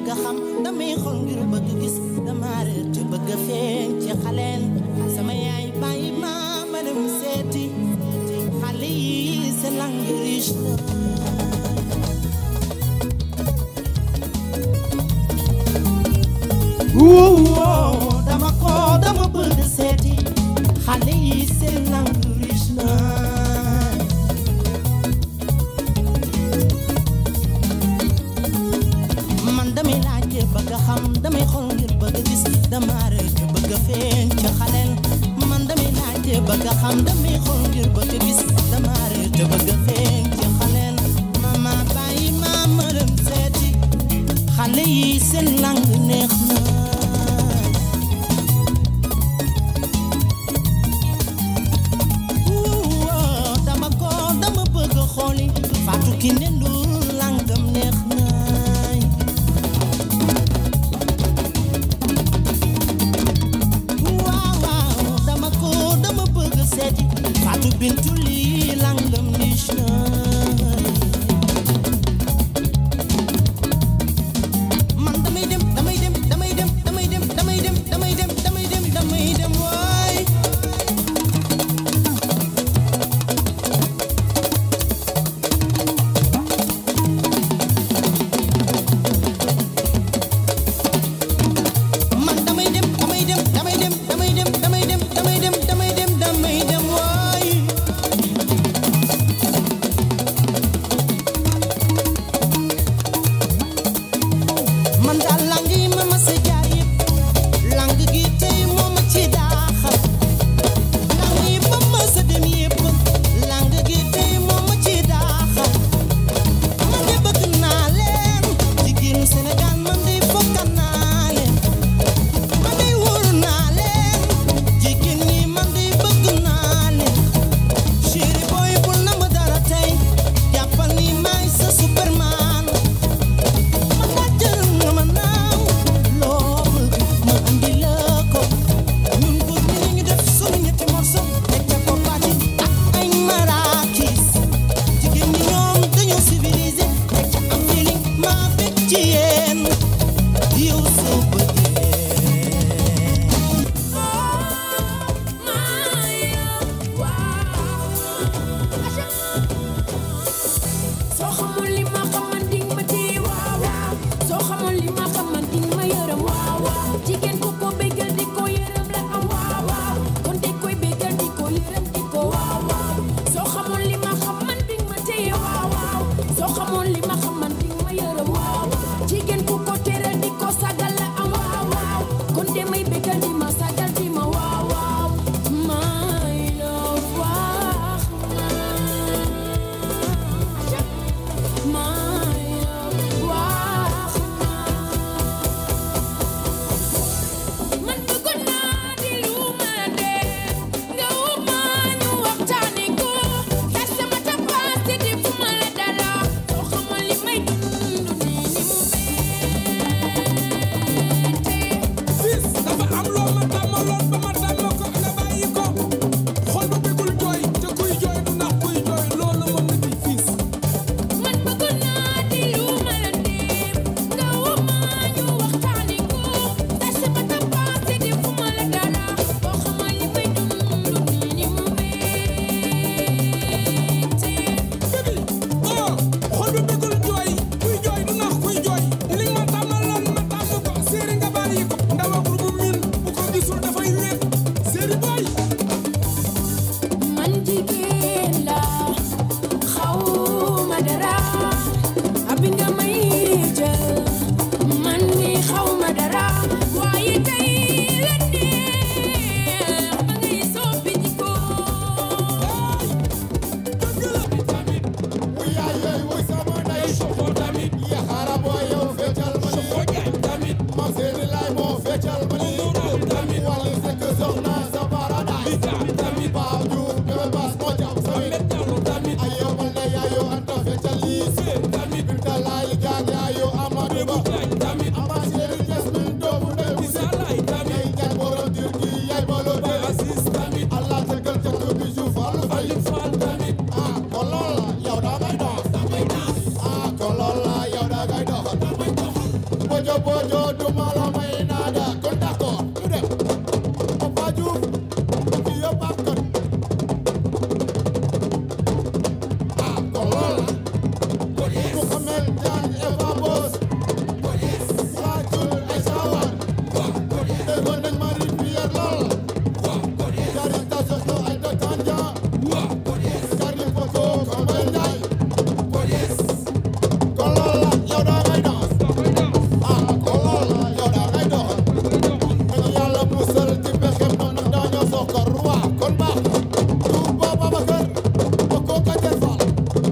bëgg a xam damay xool ngir bëgg gis dama réer ci bëgg a feeñ ci xaleel sama yaay bàyyi ma ma dem seeti xale yi seen langue riche la Woo, dama ko dama bëgg seeti xale yi seen langue riche na man damay laajte bëgg a xam damay xool ngir bëgg a gis dama rek bëgg a feeñ ci xaleel man damay laajte bëgg a xam damay xool ngir bëgg a gis dama rek bëgg a feeñ ci xaleel mama bàyyi ma ma dem seeti xale yi seen langue neex na Woo, dama ko dama bëgg a xooli Fatou Kiné Ndour langam neex naay waaw waaw dama ko dama bëgg a seeti Fatou Bintou lii langam niche naay man damay dem damay dem damay dem damay dem damay dem damay dem damay dem damay dem waay man damay dem damay dem damay dem damay dem damay dem damay dem damay dem damay dem waay man daal lang yi ma ma sa jaar yëpp lang gi tey moo ma ci daaxal lang yi ma ma sa dem yëpp lang gi tey moo ma ci daaxal man de bëgg naa leen jigéenu Sénégal man de fokk naa leen man de wóolu naa leen jigéen ñi man de bëgg naa leen chéri boy bul na ma dara tey jàppal ni maay sa superman man laa jël nga ma naaw loo bëgg ma andi la ko ñun góor ñi ñu def sunu ñetti morso teg ca ko parti ak ay marakis jigéen ñi ñoom dañoo civilisé teg ca am feeling maa bëgg ci yéen yow soo bëggee soo xamul li ma xaman ding ma téye waaw waaw soo xamul li ma xaman ding ma yërëm waaw waaw jigéen ku ko bégal di ko yërëm la am waaw waaw kon de koy bégal di ko yërëm di ko waaw waaw soo xamul li ma xaman ding ma téye waaw waaw soo xamul li ma xaman ding ma yërëm waaw jigéen ku ko teral di ko sagal la am waaw waaw kon de may bégal di ma sagal di ma waaw waaw my love wax ma man bëggoon naa di lu ma dee nga woo ma ñu waxtaane ko te sama tapaase di fu ma la dara soo xamal li may dund nii ni mu mettee fils dafa am loo ma tàmmaloon ba ma tàmm ko nga bàyyi ko xol ba bëggul jooy te kuy jooy du nax kuy jooy loolu moom la di fils man bëggoon naa di lu ma la dee nga woo ma ñu waxtaane ko te sama tapaase di fu ma la dara soo xamal li may dund nii ni mu mettee baby oh xol ba bëggul jooy kuy jooy du nax kuy jooy li ma tàmmaloon ma tàmm ko séeri nga bàyyi ko ndaw ak bu min bu ko gisul dafay wéet séeri boy man jigéen la xawma dara abi nga may jël man ni xawma dara waaye tey la neex ba ngay soppi jikko Allah tegal ca bi ju fallu fay ah kon loolu la yow da ngay dox ah kon loolu la yow da ngay dox bojo bojo duma la may nada kon d'accord ñu dem Papa Diouf fi yëpp ak kër ah kon lool ku xamel jaan Eva Boss Fatul ay sawar déggoon nañ Marie Pierre lool Karita Soso ay Dotanja Kari Foto Kambay Njaay kon lool la yow daa ngay dans ah kon lool la yow daa ngay doxal dañu yàlla musal ci pexem noonu ndax dañoo sookar waa kon baax du ba Babacar ba ko Kajer Fall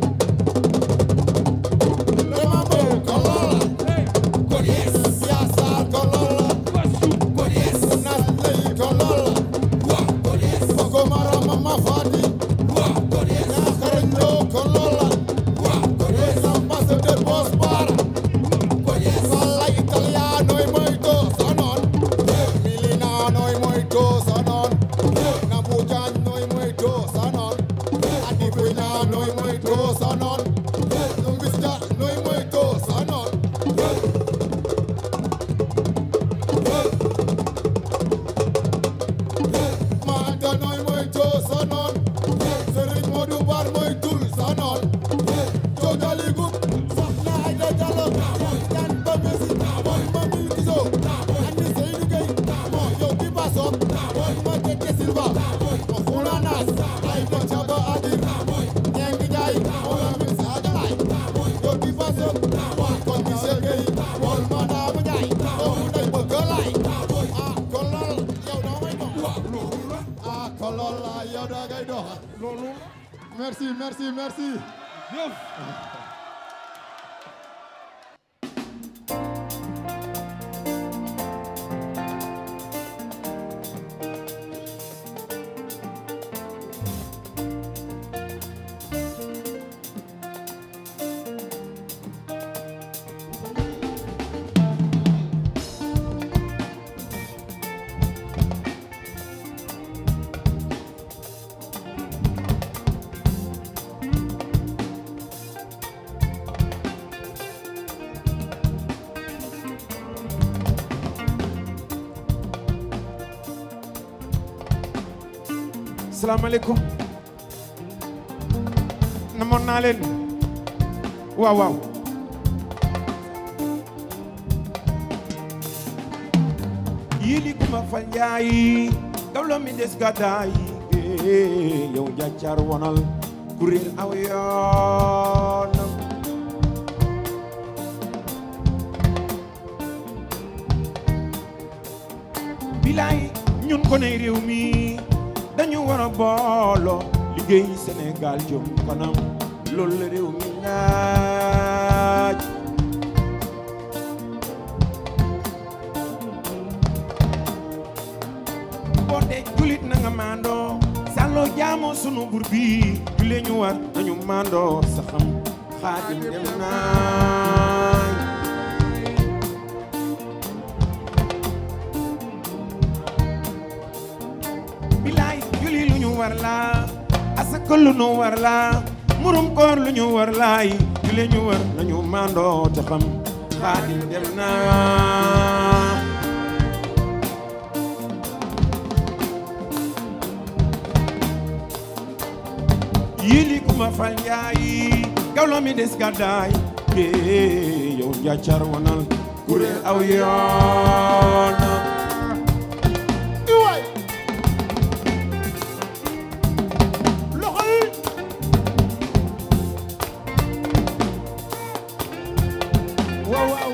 vraiment bon kon lool la Yaa Saar kon lool la Nas lay kon lool la Boko Mara Mama Fati Yaa xarañ loo kon lool la Les ambassadeurs Boss Bara Falla Italiano e moito sonon Milano e moito sonon Nabugiano e moito sonon Adipugnano e moito sonon Lumbisca no e moito sonon Mata nooy moytu sa noon Serigne Modou Bar moytul sa noon Jojali gub Soxna Aïda Diallo Jan ba Messi Mooy ma Mil Kiso Andi Seydou Gueye Moo yow bi ba soog Mooy ma Tete Silva Ma Xula Nas Ay ko Chaba Adir Ñeng Njaay Mooy ma Mil Sadalay Yow bi ba soog Mooy ko Michel Gueye Mooy ma Daabu Njaay Doomu Ndey Bëgg Lay Ah kon lool yow doo may dox ah kon loolu la yow da ngay doxal loolu merci merci merci salaamaaleykum namoon naa leen waaw waaw yili kuma fal njaayi gawlo mi des gàddaay eh, yow njàccaar wonal kuréel aw yoonam bilaay ñun ko ne réew mi dañu war a booloo liggéey Sénégal jëm kanam loolu la réew mi laaj boo dee julit na nga maandoo sàlloo jaamoo sunu bur bi julee ñu war nañu maandoo sa xam xaadim dem naay bilaay juli lu ñu war la asaka lu ñu war la murum koor lu ñu war laay jule ñu war nañu maandoo te xam xaadim dem na yili kuma fal njaayi gawlo mi des gàddaay ee yow njàccar wonal kuréel aw yoonam iwaay loxo yi waaw waaw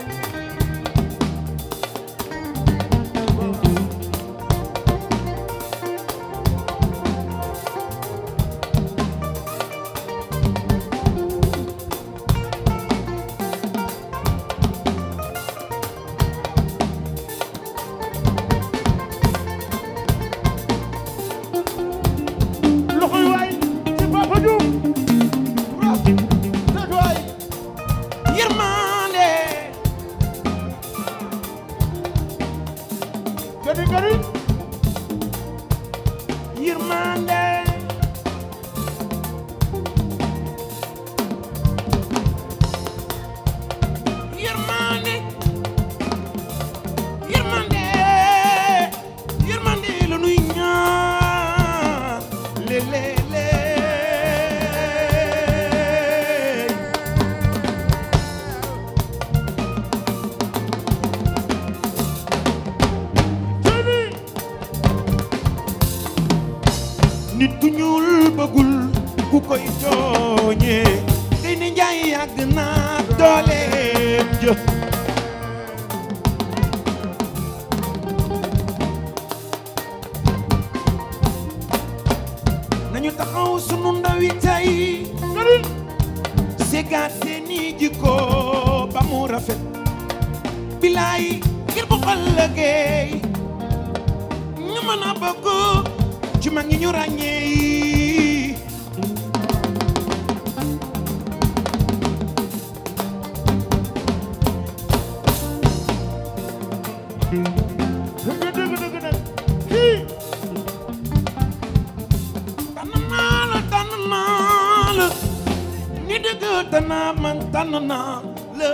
jikko ba mu rafet bilaay ngir bu ëllëgee ñu mën a bokk ci mag ñi ñu ràññee yi dëgg dëgg dëgg nag kii tànn naa la tànn naa la ni dëgg tànn man tànn naa la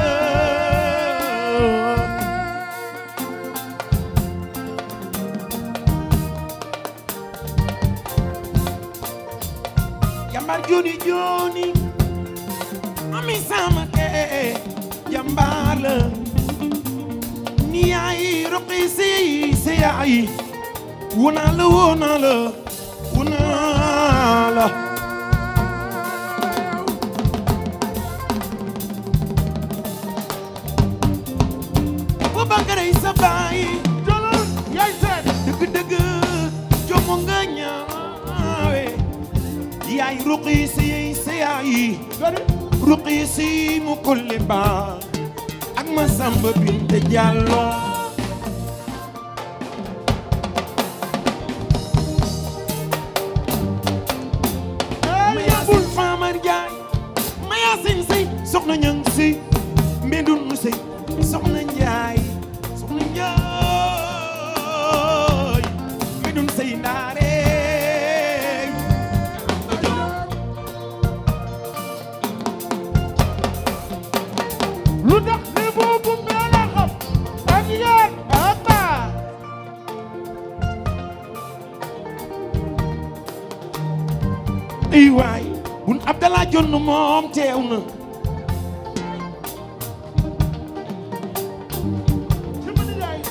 jambar joni joni ami sama ke jambar la ni yaay roqi si si yaay wona la wona la wona la bu bakaray sa baay jëlal yaay seet dëgg dëgg jomo nga ñaawe yaay ruqi si si yaay gari ruqi si mu kulli ba ak ma samba binte jàllo ey ma yabul yaasin faamar jaay ma yaasin sëy soxna ñang si mbindun nu sëy soxna njaay soxna njaay mbindun sëy ndaare lu tax ne boobu mbee la xam ak yéen aba ay waay bun abdalaa jonn moom teew na ci ma nijaay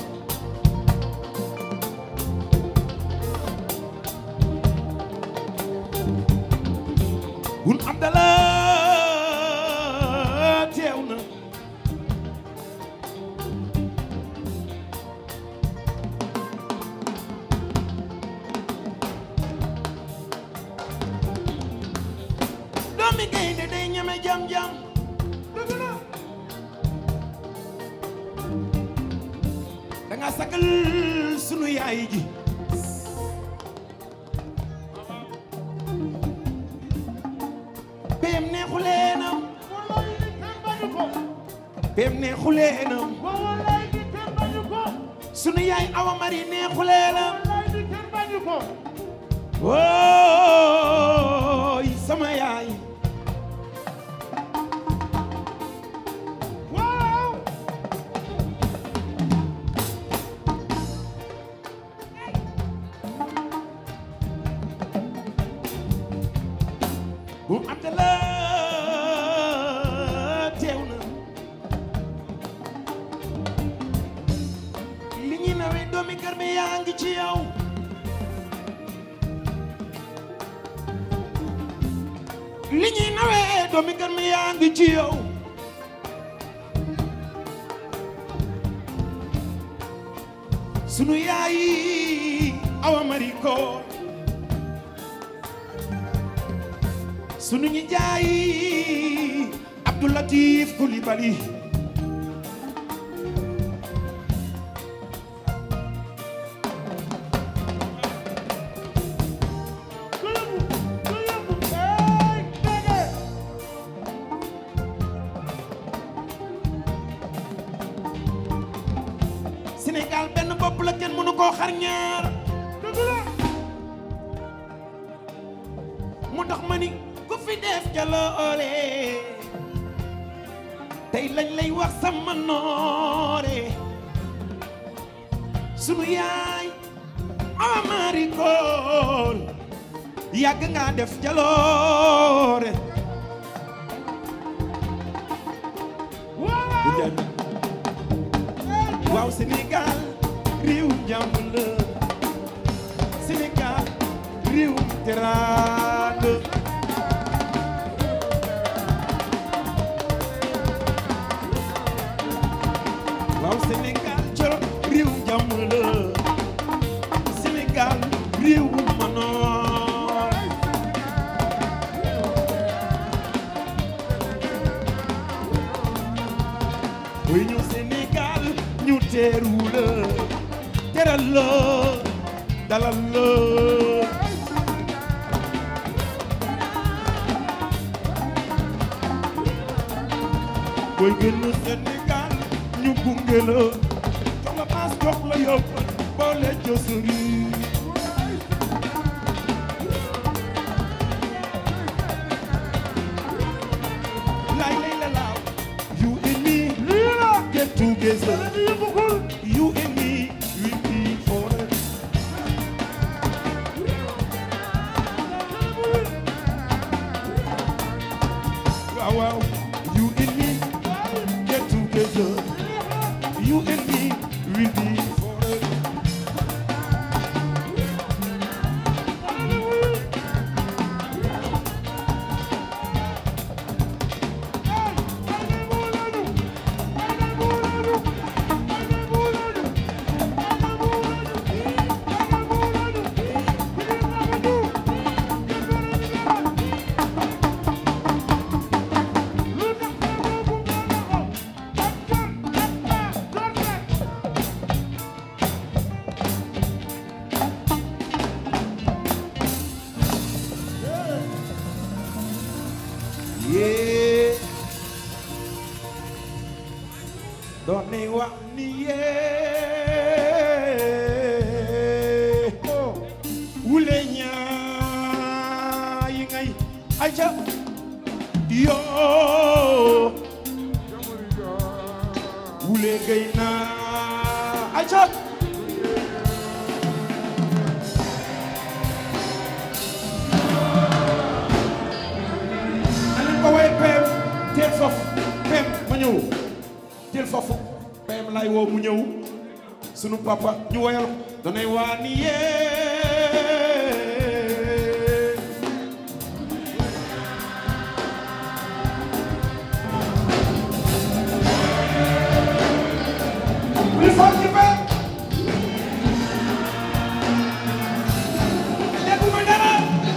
bun abdalaa teew na doomi gaynde day ñeme jam-jam dëgg la da nga sagal sunu yaay ji peem neexu leenam wallaay ni kenn bañu ko peem neexu leenam wallaay ni kenn bañu ko sunu yaay awa mari neexu leenam wallaay ni kenn bañu ko wooy sama yaay waaw bu Abdallah teew na li ñuy nawee doomi kër mi yaa ngi ci yow li ñuy nawee doomi kër mi yaa ngi ci yow sunu yaay awa mariko sunu ñi jaay Abdou Latif Coulibaly du yëngu du yëngu ey dege Sénégal benn bopp la kenn mënu koo xar ñaar dëgg la mu tax ma ni ku fi def jaloore tey lañ lay wax sama noore sunu yaay awa maari kool yàgg nga def jaloore waaw waaw Sénégal réewum jàmm la Sénégal réewum teraanga waaw Sénégal coro réewum jàmm la Sénégal réewum manoor booy ñëw Sénégal ñu teeru la teral la dalal la booy génn Sénégal ñu gunge la jox la paas jox la yóbbal boole josori lay lay la laaw you and me get together you and me we be forever waaw waaw you and me get together you and me we be forever yee doon nañ wax ni yee wule ñaa yi ngay aja yoo wule gay naa aja nañ ko way peem teel foofu peem ma ñëw teel foofu peem lay woo mu ñëw sunu papa ñu woyal ko danay waa ni yee li foog ci peem dégguma dara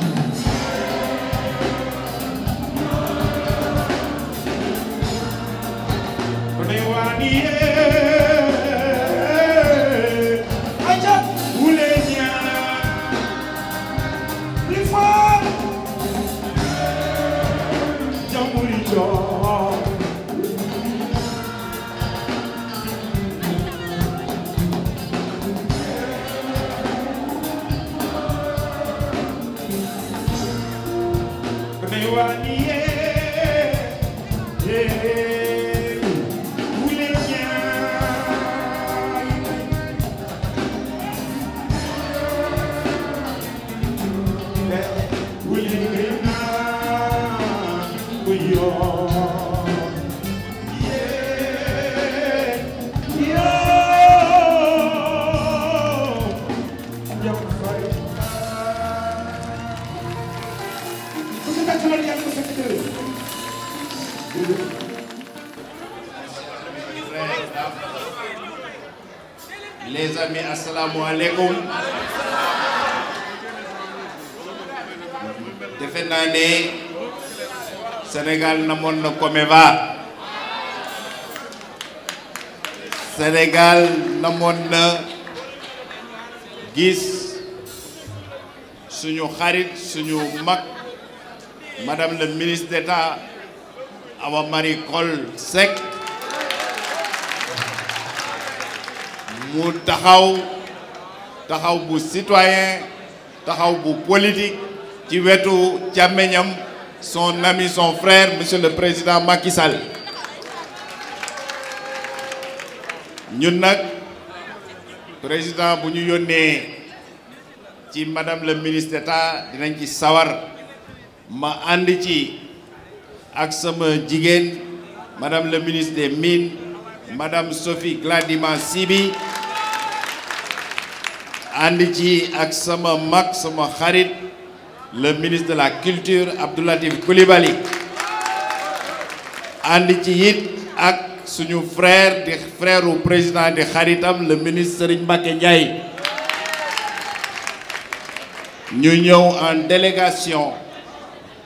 Kone wani ye Aja ule nya Lifa Jamuri jo Kone wani ye Ye ule nya Les amis, assalamu alaikum. defe naa ne Sénégal namoon na Comeva Sénégal namoon na gis suñu xarit suñu mag madame le ministre d'État Awa Marie Coll Seck mu taxaw taxaw bu citoyen taxaw bu politique ci wetu càmmeñam son ami son frère monsieur le président Macky Sall ñun nag président bu ñu yónnee ci madame le ministre d'État dinañ ci sawar ma ànd ci ak sama jigéen madame le ministre des Mines madame Sophie Gladima Sibi ànd ci ak sama mag sama xarit le ministre de la culture Abdou Latif Coulibaly ànd ci it ak suñu frère di frère u président di xaritam le ministre Serigne Mbacké Ndiaye ñu ñëw en délégation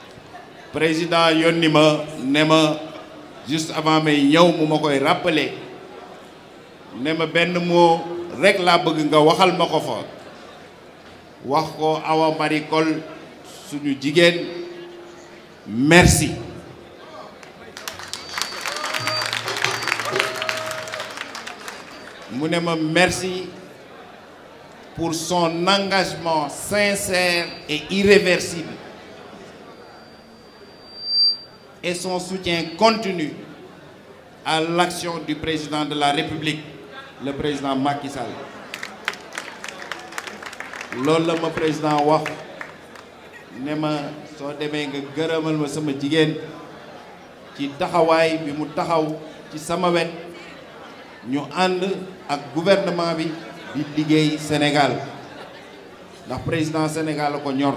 président yónni ma ne ma juste avant may ñëw mu ma koy rappeler ne ma benn mot rek laa bëgg nga waxal ma ko fa wax ko Awa Marie Coll suñu jigéen merci mu ne ma merci pour son engagement sincère et irréversible et son soutien continu à l'action du président de la République le président Macky Sall loolu la ma président wax ne ma soo demee nga gërëmal ma sama jigéen ci taxawaay bi mu taxaw ci sama wet ñu ànd ak gouvernement bi di liggéey Sénégal ndax président Sénégal la ko ñor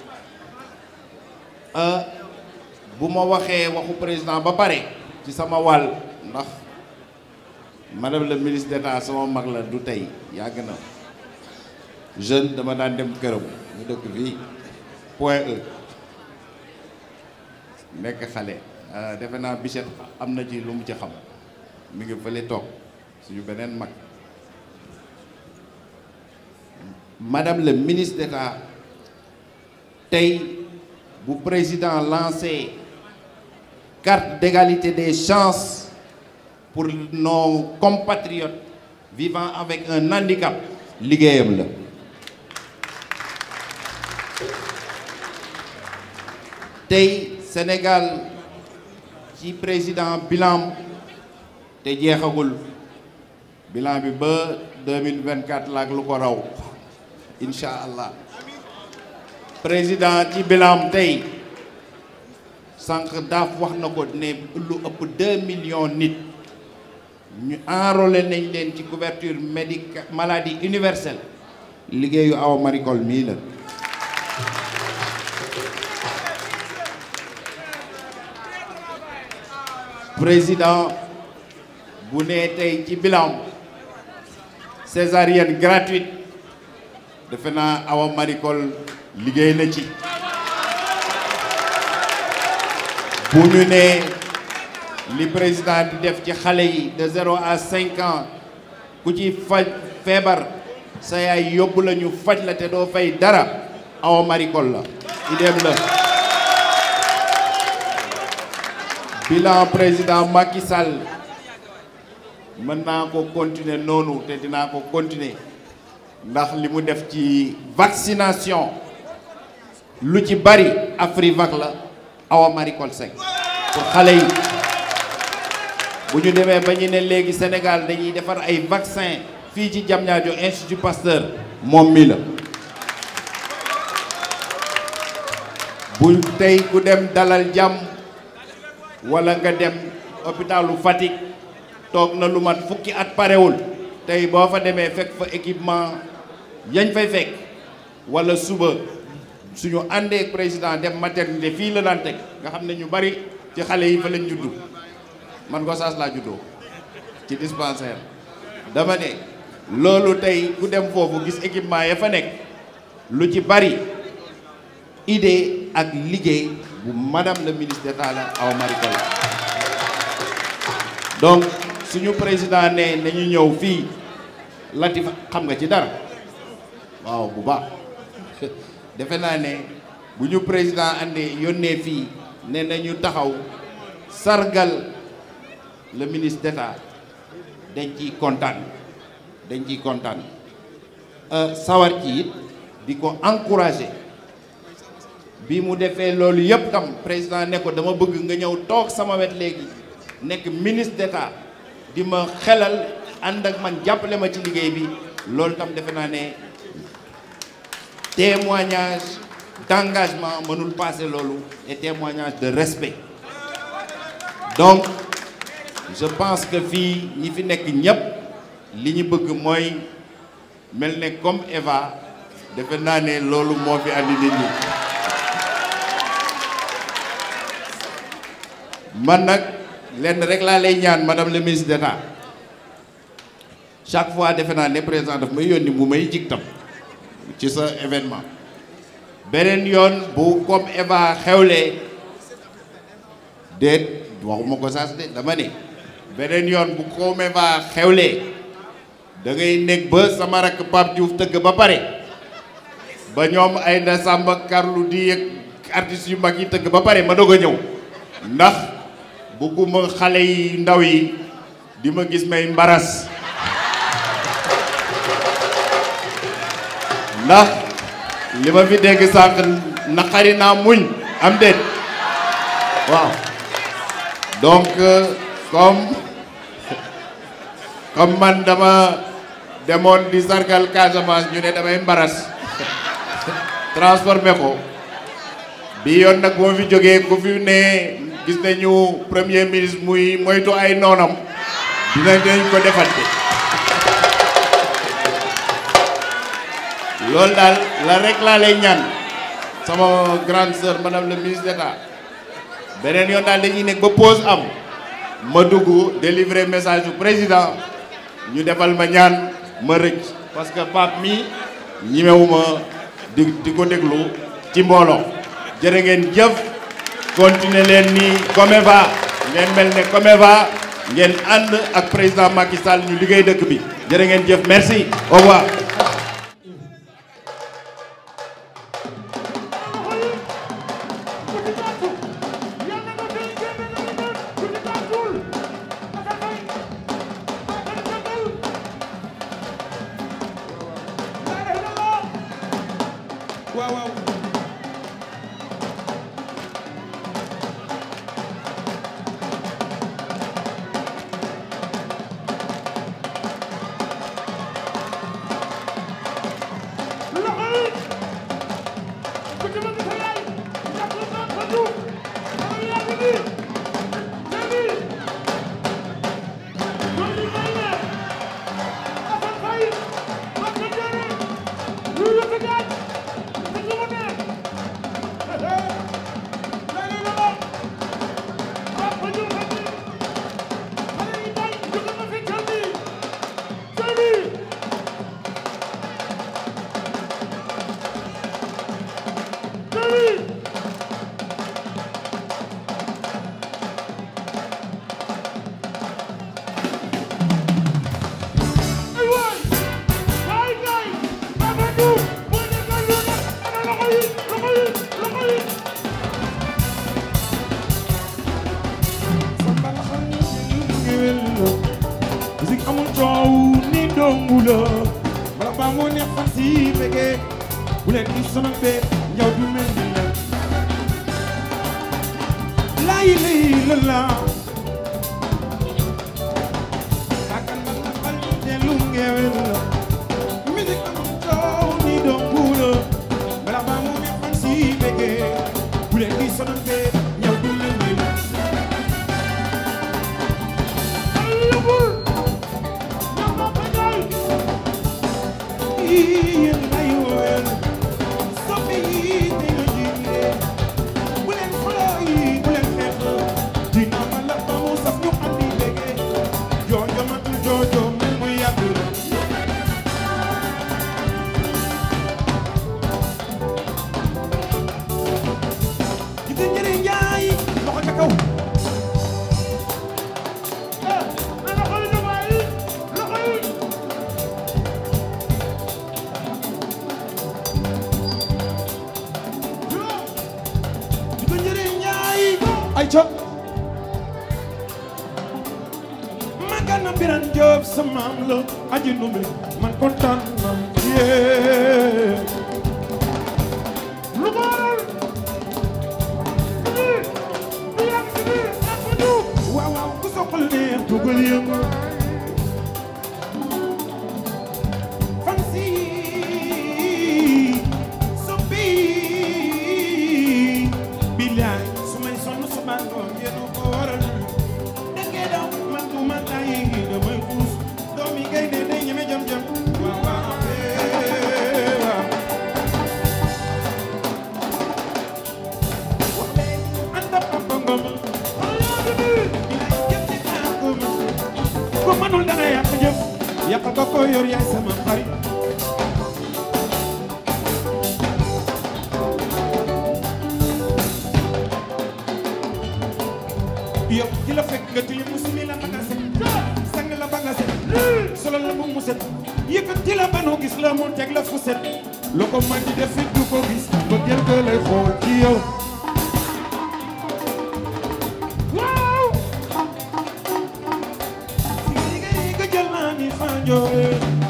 bu ma waxee waxu président ba pare ci sama wàll ndax madame le ministre d'État sama mag la du tey yàgg na jeune dama daan dem këram mu dëkk fii point E nekk xale defe naa Bichette am na ci lu mu ci xam mi ngi fële toog suñu beneen mag madame le ministre d'État tey bu président lancé carte d'égalité des chances pour nos compatriotes vivant avec un handicap liggéeyam la tey Sénégal ci président bilan te jeexagul bilan bi ba 2024 laak lu ko raw incha allah président ci bilan tey sànq daaf wax na ko ne lu ëpp 2 millions nit ñu enrôlé nañ leen ci couverture médica maladie universelle liggéeyu Awa Marie Coll mii la président bu nee tey ci bilan césarienne gratuite defe naa Awa Marie Coll liggéey na ci bu ñu nee li président di def ci xale yi de zéro à cinq ans ku ci faj feebar sa yaay yóbbu la ñu faj la te doo fay dara Awa Marie Coll la idéem la bilan président Macky Sall mën naa ko continuer noonu te dinaa ko continuer ndax li mu def ci vaccination lu ci bari Afrivac la Awa Marie Coll Seck pour xale yi bu ñu demee ba ñu ne léegi Sénégal dañuy defar ay vaccin fii ci Diamniadio Institut Pasteur moom mi la bu tey ku dem dalal jàmm wala nga dem hôpitalu Fatick toog na lu mat fukki at parewul tey boo fa demee fekk fa équipement yañ fay fekk wala suba suñu àndee président dem maternité fii la daan teg nga xam ne ñu bari ci xale yi fa lañ juddu man Gossas laa juddoo ci dispensaire dama ne loolu tey ku dem foofu gis équipement ya fa nekk lu ci bari idée ak liggéey bu madame le ministre d'État la Awa Marie Coll donc suñu président ne nañu ñëw fii Latif xam nga ci dara waaw bu baax defe naa ne bu ñu président andee yónnee fii ne nañu taxaw sargal le ministre d'État dañ ciy kontaan dañ ciy kontaan sawar ci it di ko encourager bi mu defee loolu yëpp tam président ne ko dama bëgg nga ñëw toog sama wet léegi nekk ministre d'État di ma xelal ànd ak man jàppale ma ci liggéey bi loolu tam defe naa ne témoignage d'engagement mënul passer loolu et témoignage de respect donc je pense que fii ñi fi nekk ñëpp li ñu bëgg mooy mel ne comme Eva defe naa ne loolu moo fi andi nit ñi man nag lenn rek laa lay ñaan madame le ministre d'État chaque fois defe naa ne président daf may yónni mu may jig tam ci sa événement beneen yoon bu comme Eva xewlee déet waxuma ko saas de dama ne beneen yoon bu comme Eva xewlee da ngay nekk ba sama rakk Pape Diouf tëgg ba pare ba ñoom ay na Samba Carlou di ak artistes yu mag yi tëgg ba pare ma doog a ñëw ndax bëgguma xale yi ndaw yi di ma gis may mbaras ndax li ma fi dégg sànq naqari naa muñ am déet waaw donc comme comme man dama demoon di sargal Casamance ñu ne damay mbaras transformé ko bi yoon nag boo fi jógee ku fi ne gis nañu premier ministre muy moytu ay noonam dina dañ ko defante loolu daal la rek laa lay ñaan sama grande sœur madame le ministre d'État beneen yoon daal dañuy nekk ba pause am ma dugg délivrer message du président ñu defal ma ñaan ma rëcc parce que Pape mi ñimewuma di di ko déglu ci mbooloo jërë ngeen jëf continuer leen ni Comeva ngeen mel ne Comeva ngeen ànd ak président Macky Sall ñu liggéey dëkk bi jërë ngeen jëf merci au revoir waaw waaw musique amul coow ni dongu la bala baa moo neex fan si bëggee bu leen di sonal bee njaw du mel ni la laay lay la la bakkan na na bal te lu ngewel la musique amul coow ni dongu la bala baa moo neex fan si bëggee bu leen di sonal bee njaw du mel ni la yéen lay woowee soppe yi te la jiite bu leen xuloo yi bu leen xeex dina ma la ba mu saf ñu andi léegi joojo matul joojo mel muy yàgg gis nga njëriñ njaay loxo ca kaw di ko njëriñ ñaay ay co magana biran Jóob sa maam la aji numbe man kontaan na yee lu ko waral waaw waaw ku soxal neex dugal yëngu fan si soppi bilaay su may sonn su ma ngoon yéen ko waral dëggee daw man du ma tàyyi damay xuus doomi gaynde day ñeme jam jam waaw waaw eh, waaw anda papa ngom ko manul danga yàq jëf yàq ko ko yor yaay sama xarit yow ki la fekk nga tilim mu sumi la ba nga set sang la ba nga set solo la bu mu mu set yëkkati la ba nu gis la mu teg la fu set lu ko man di def it du ko gis ba jël ko lay xool ci yow waaw liggéey nga jël naa ni fanjoore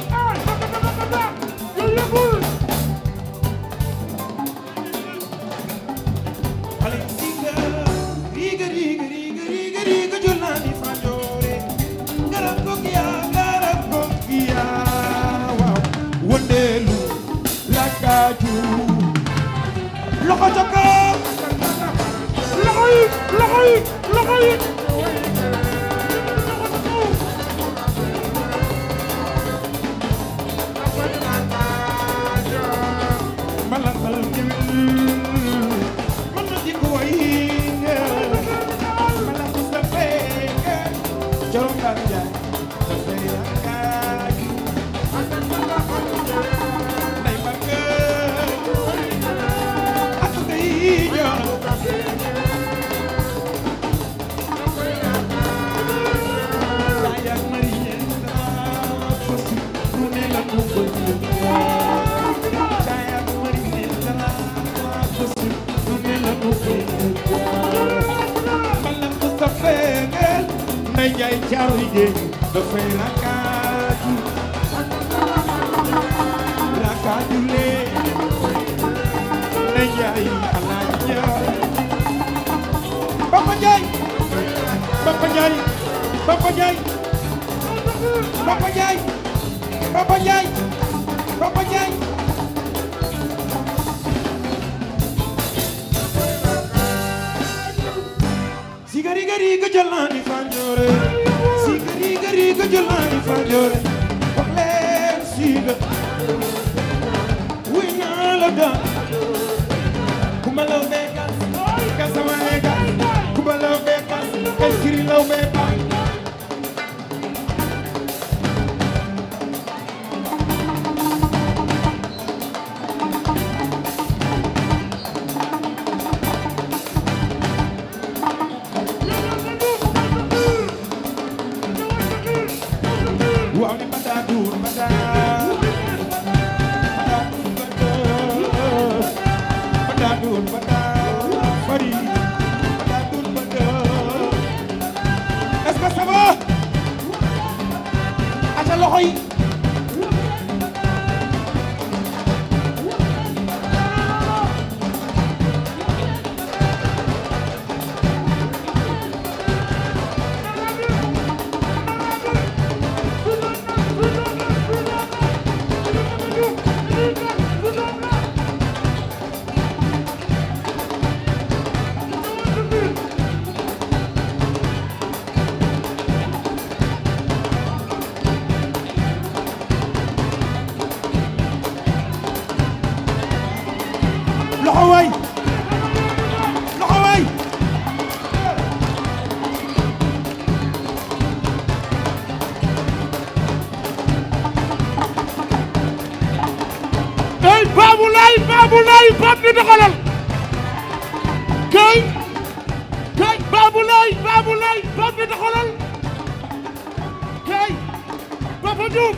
xale riiga riiga riiga riiga riiga riiga jël naa ni fanjoore garab ko giyaa garab ko giyaa waaw wëndeelu lakkaaju loxo ca kaw loxo yi loxo yi loxo yi mala xal man ma di ko way mala ko sa fekk jorom daal jaay sa fekk nay bëgg ak ngay jox jaay ak mari ñeen dara ko si lu ne la ko bëgg jaay ak mari ñeen dara ko si lu ne la ko bëgg mala ko sa fekk nay jaay caaru jéeg dafay rakkaatu rakkaatu lee nay jaay alaaji jaay Papa Njaay Papa Njaay Papa Njaay Papa Njaay Papa Njaay Papa Njaay sigari gari ga jëlaani fanjoore sigari gari ga jëlaani fanjoore wax leen siga wuy naa la daan kuma law beekas kasama leekas kuma law beekas eskiri law beekas waaw ni bata duur bata bata duur bata bata duur bata fari bata duur bata est-ce que ça va ata loxo yi loxo waay loxo waay kay Babou Laye Babou Laye Pape di doxalal kay kay Babou Laye Babou Laye Pape di doxalal kay Papa Diouf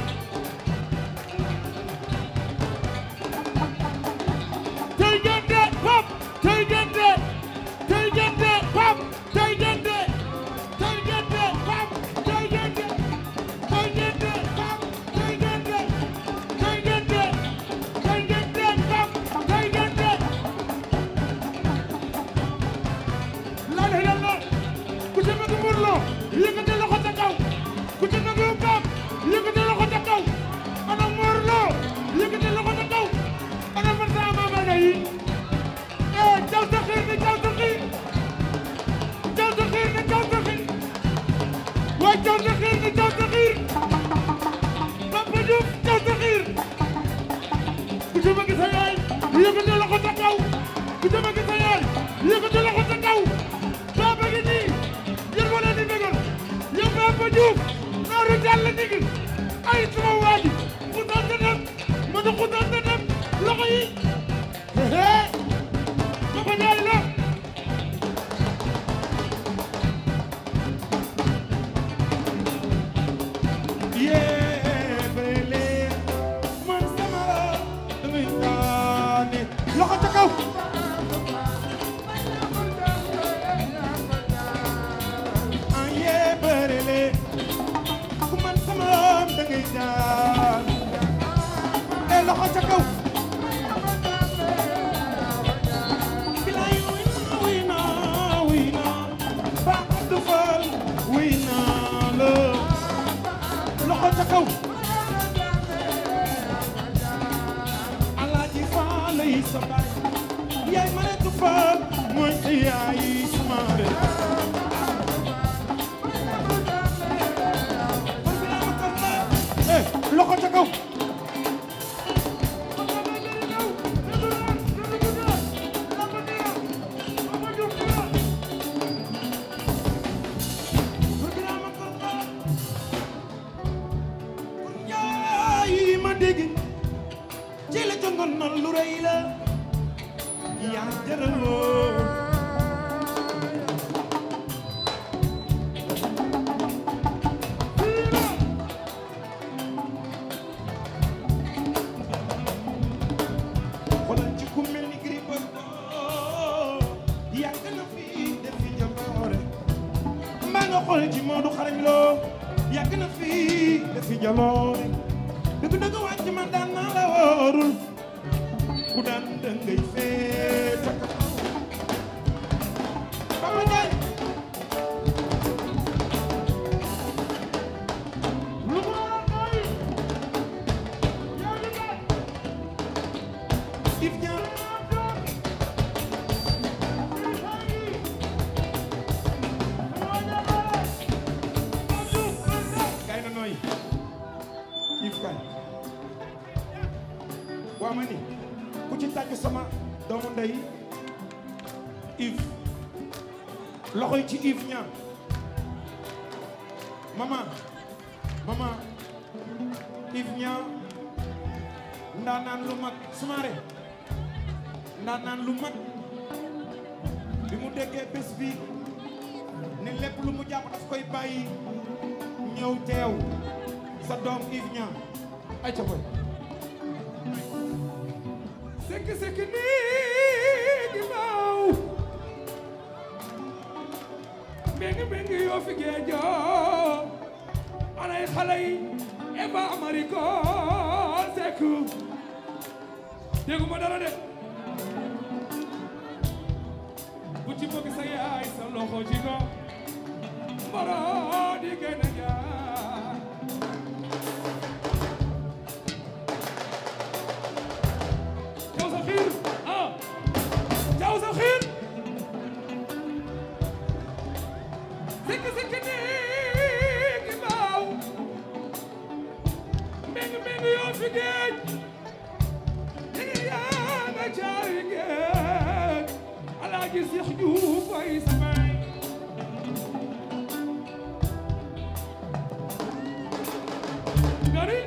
tey ngeen de Pape tey ngeen de tey ngeen de Pape tey ngeen de tey ngeen de Pape tey ngeen de tey ngeen de Pape tey ngeen de tey ngeen de tey ngeen de Pape tey ngeen de la ilaha illallah ku ci bëgg Modou Lo yëkkati loxo ca kaw ku ci bëgg Pape yëkkati loxo ca kaw kaw aye bërele ku man sama am da ngay daan e loxo ca kaw bilaay wuy na wuy na wuy na ba Abdou Fall wuy na la loxo ca kaw Alaaji Fall lay sa baay yaay Maretu Fall mooy sa yaay sama bee eh loxo ca kaw yaay ma dégg ci la jongoon na lu rëy la yaa jëraloo xoolal ci ku mel ni Gris Bordeaux yàgg na fi def fi jaloore mbaa nga xool ci Modou xarañ loo yàgg na fi def fi jaloore dëgg dëgg wàcc man daan naa la wóorul ku daan dëngay fee ca kaw Papa Ndiaye lu ko waral mooy yow li nga Yves Niang kay na nooy Yves kay waa ma ni ku ci tàgg sama doomu ndey Yves loxo yi ci Yves Niang mama mama Yves Niang ndaanaan lu mag sumaare ndaanaan lu mag bi mu déggee bés bi ne lépp lu mu jàpp daf koy bàyyi ñëw teew sa doom Yves Niang ay ca boy sekk sekk nii gi maaw mbeng mbeng yoo fi geejoo anay xale yi eba amariko sekk dégguma dara de bu ci bëgg sa yaay sa loxo ci ko mboro di gën a jaar jaw sa xiir ah jaw sa xiir sikk sikk nii ki baaw mbeng mbeng yoo fi géej ñi yaa nga caari géej alaaji Seex Juuf ay samay gari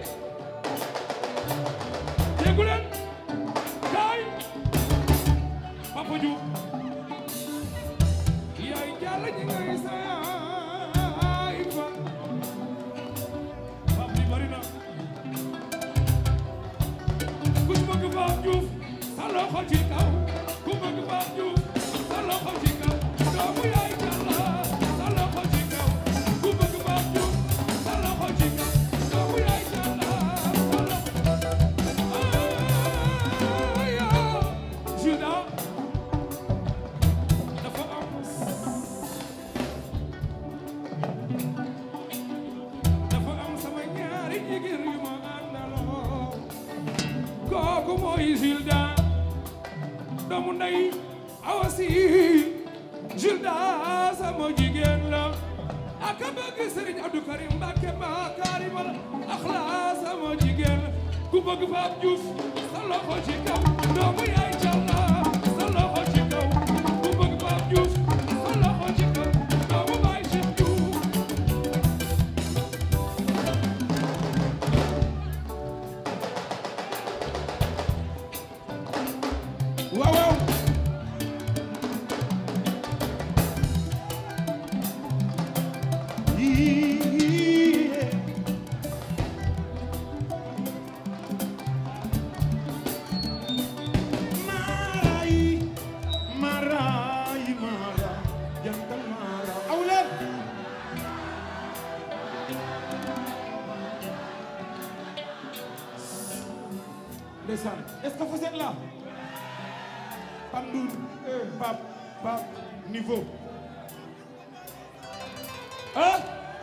déggu leen kaay Papa Diouf yaay jàll ñi ngay saay fa Papa bi bari na ku bëgg Pape Diouf sa loxo ci kaw ku bëgg Pape Diouf sa loxo ci kaw doomu yaay jàll sa loxo ci kaw ku bëgg Pape Diouf sa loxo ci kaw doomu yaay jàll sa loxo Aya Juda dafa am dafa am sama ñaari jigéen yu ma àndaloo kooku mooy Juda doomu ndey Awa Si Juda sama jigéen la ak a bëgg Serigne Abdou Karim Mbacke ba Karim la axlaa sama jigéen la ku bëgg Pape Diouf sa loxo ci kaw doomu yaay Jalla sa loxo ci kaw ku bëgg Pape Diouf sa loxo ci kaw doomu baay Cheikh Diouf waaw waaw Yee. ndeysaan est-ce que vous êtes là Pape Ndour Pape Pape niveau ah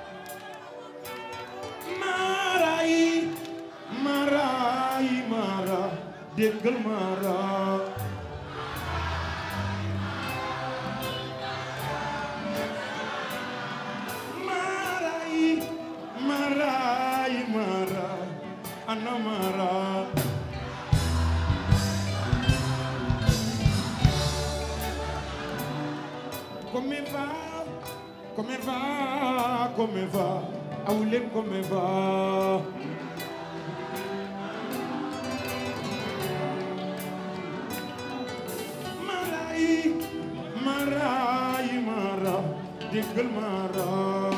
Maray Maray Mara déggal Mara Maray Maray Mara ana Mara Come va Come va Come va Awulen come va Maray Maray Mara déggal Mara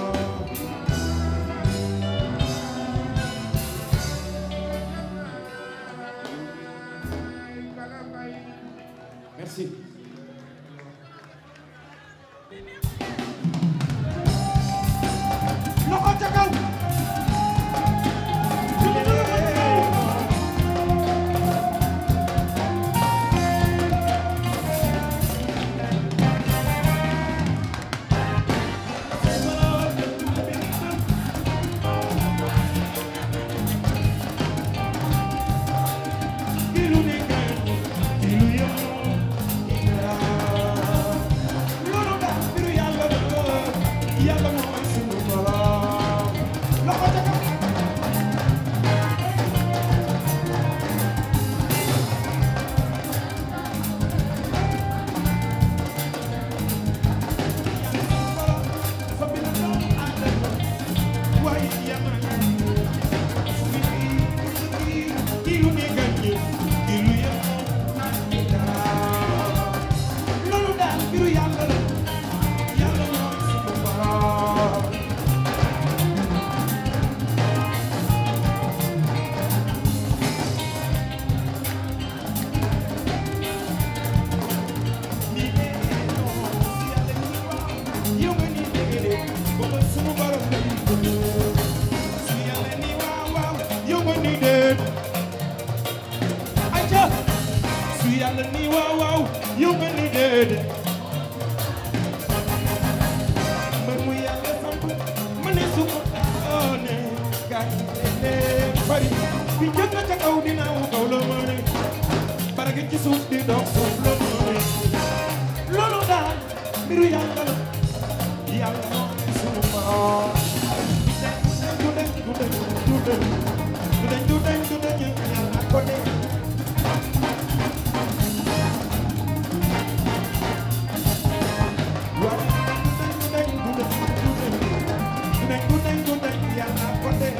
Merci. loxo ca kaw kilu ne kan kilu yo loolu daal mbiru yàlla la yàlla mooy sunu borom loxo ca kaw loolu daal mbiru yàlla la yàlla mooy sunu borom yow nga nii dégg de booba sunu borom lay dund su yàlla ni waaw waaw yow nga nii déet ayca su yàlla ni waaw waaw yow nga nii déet mbër mu yàlla samp ma ne su ko doone gaa yi leen bari bi njëkk na ca kaw dinaa wu kaw la ma ne barage ci suuf di dox suuf la ma ne loolu daal mbiru yàlla la yàlla mooy sunu borom du deñ du deñ du deñ du deñ du deñ du deñ yàlla ko def waaw du deñ du deñ du deñ du deñ du deñ du deñ yàlla ko def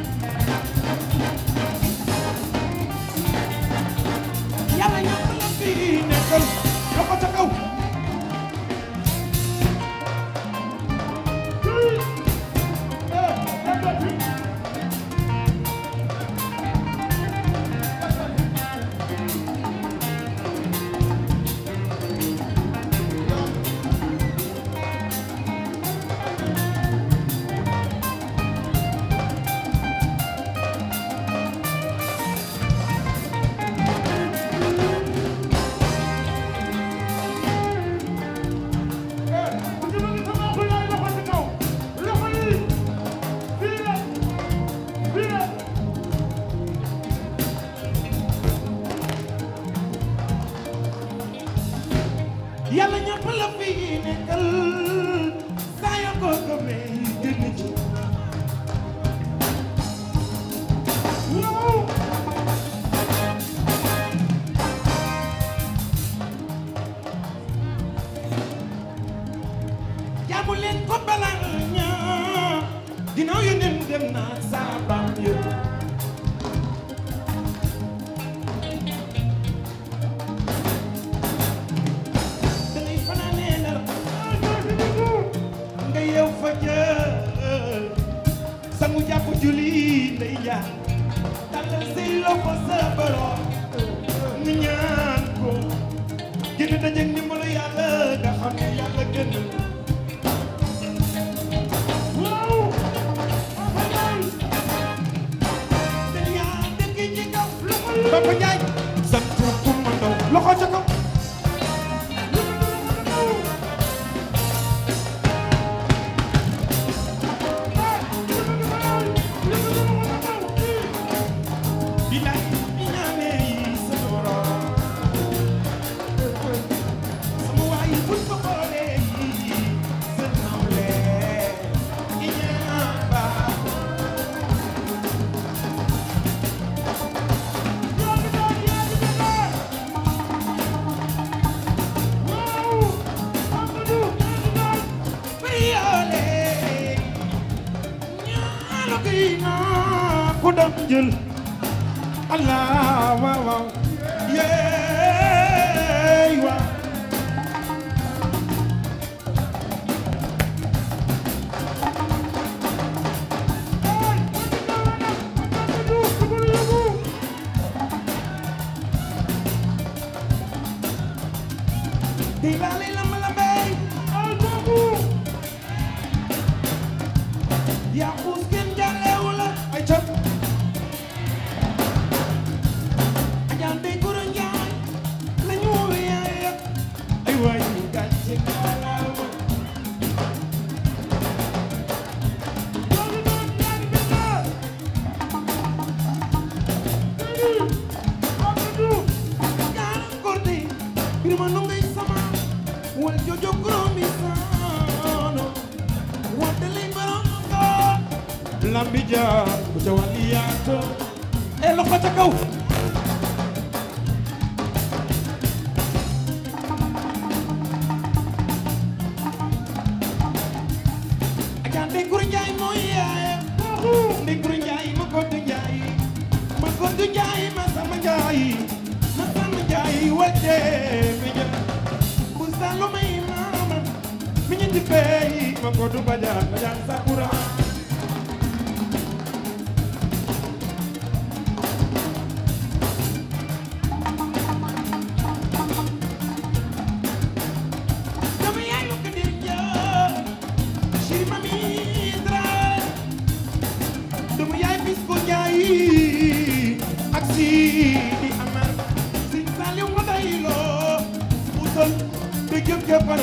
yàlla ñëpp la fi nekkal loxo ca kaw yàlla ñëpp la fi nekkal saa yoo ko gëmee génn ci waaw jaamu leen ko balaa ñaa ginnaaw yu nen dem naa saa baam yëpp dangay fanaanee nelaw nga yeew fa jël sangu jàpp julli ndey jaar tàllal say loxo sa borom nga ñaan ko gën a dajeeg ndimbalu yàlla nga xam ne yàlla gën waaw te yaa dëkk ci kaw loxo Papa Njaay sant Kumba Ndaw loxo ca kaw bilaay bi ñaanee yi sa borom sama waay buñ ko boolee yi sa nawle i ñaan baax Priole ñaalo gi naa ko doon jël Allah waaw waaw yeey waaw di lali lamba lambey yaa xuus kenn jàllewu la ay cop ajaan dey goro njaay la ñu woowe yaaya ay waay ñu gàcce kalaama Jaaram korte birima nu ngay sama wal jojo gromi saano wadde lay barongo lambi jaar bu ca wàlli yaato e loxo ca kaw ajaan de guru njaay mooy yaaya de guru njaay ma koddu njaay ma koddu njaay ma sama njaay ma sama njaay wadde mi jël bu salu may maama mi ñu dippee ma koddu bajaan bajaan sakura dama yaay lu ko dir jaa chéri mami dra dama yaay bis ko jaay ak si di amar si saliw ma day loo musal te jëf jëfal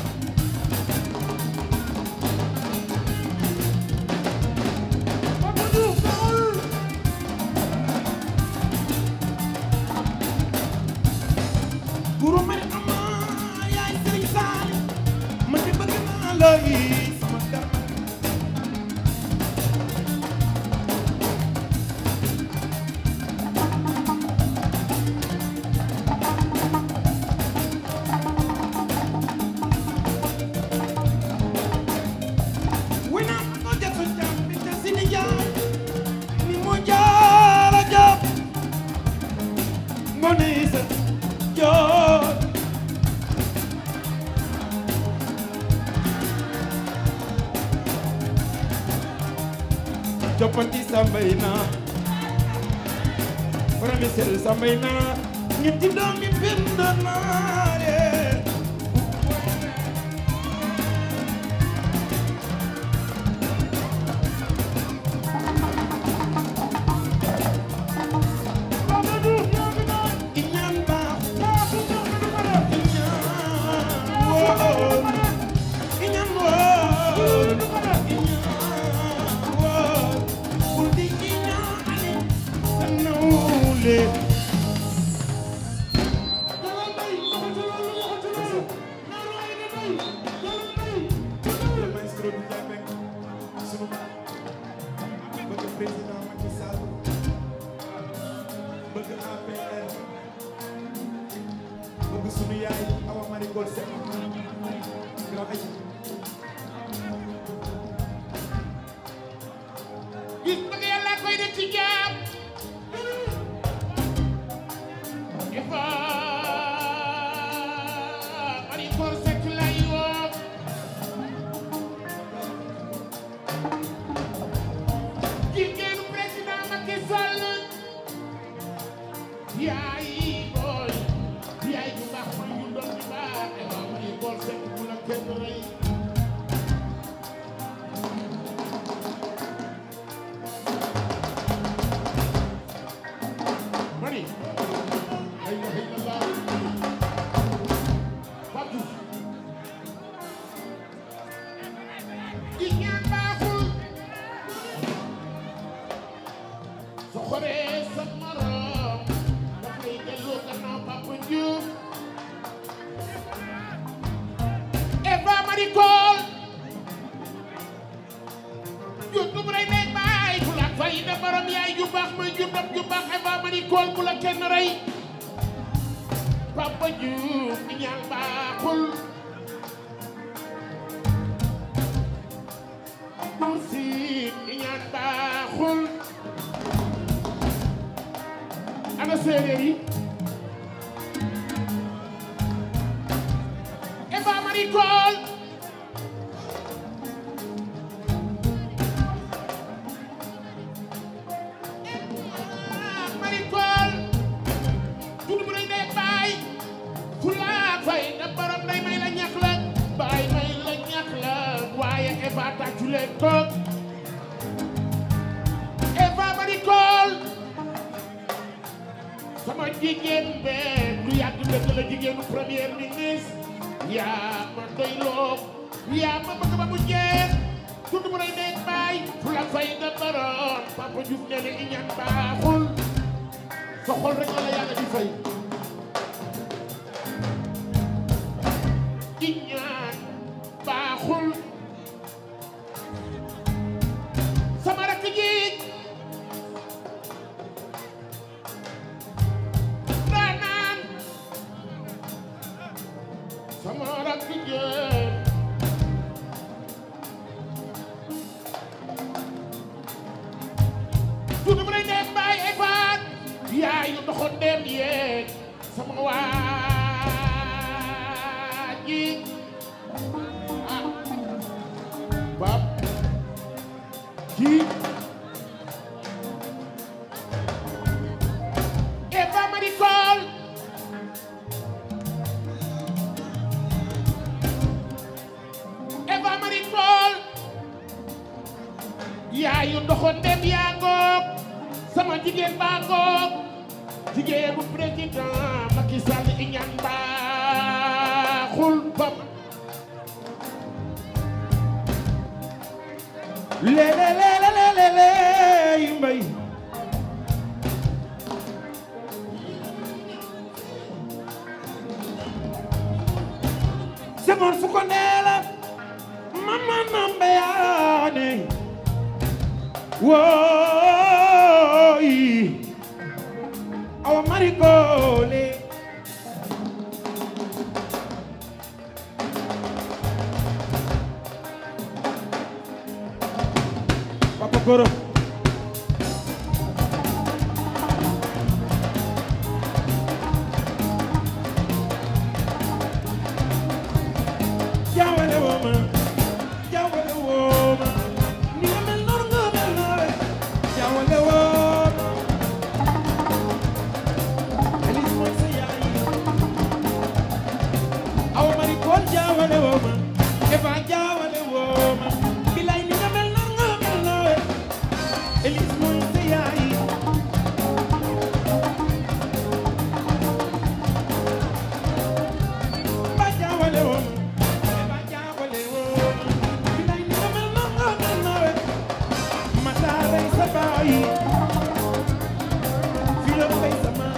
guru mari ama yaay sëriñ saali man de bëgg naa la yi sama dara wina ko jatu jam bi te sini jaay ni mo jaara jam mo ni sa joor coppati sambay naa farami sel sambay naa ñetti doomi bind naa leen iñaan baax iñaan woon iñaan woon iñaan woon bul di iñaane sa nawle le maestro du Diabène sunu bëgg président Macky Sall bëgg APR bëgg sunu yaay Awa Marie Coll Seck grand aji gis bëgg yàlla koy def ci jaam ifa mari koor sekk lay woo jigéenu président Macky Sall yaay booy yaay bu baax mooy ñu doon di baax ifa mari koor sekk mu la kenn rey mani sa morom dafay delloo gannaaw Papa Diouf Eva Marie Coll jur du rey nekk baay bu la fay da borom yaay ju baax mooy jur dam ju baax Eva Marie Coll bu la kenn rey Papa Diouf di ñaan baaxul Buur Siin di ñaan baaxul ana séeréer yi Eva Marie Coll Eva Marie Coll juddu bu rëy ndey baay fulaak fay da borom day may la ñax la baay may la ñax la waaye Eva tàccu leen ko Eva Marie Coll sama jigéen be lu yàgg dëgg la jigéenu premier ministre yaa ma doy loo yaa ma bëgg ba mu jeex juddu bu rëy ndey baay fulaak fay da borom Papa Diouf nee na iñaan baaxul sa xol rek la la yàlla di fay iñaan baaxul sama rakk ji daanaan sama rakk ji tuuti bu lay dem baay ay faat yaayu doxoon dem yeeg sama waa ji ah bab ji Eva Marie Coll Eva Marie Coll yaayu doxoon dem yaa ngoog sama jigéen baa ngoog jigéen bu président Macky Sall i ñaan baaxul bam le le le le le le le yu mbay Senghor fu ko nee la mama nambe yaane wooyi awa mari koole Papa Goro jaawale woo ma jaawale woo ma ni nga mel noonu nga mel noonu jaawale woo ma Elise mooy sa yaay aw mari kool jaawale woo ma Eva jaawale woo ma bilay ni nga mel noonu nga mel noonu Elise mooy sa yaay ba jaawale woo ma Eva jaawale woo ma bilay ni nga mel noonu nga mel noonu Mataaray sa baay fii la fay sa maam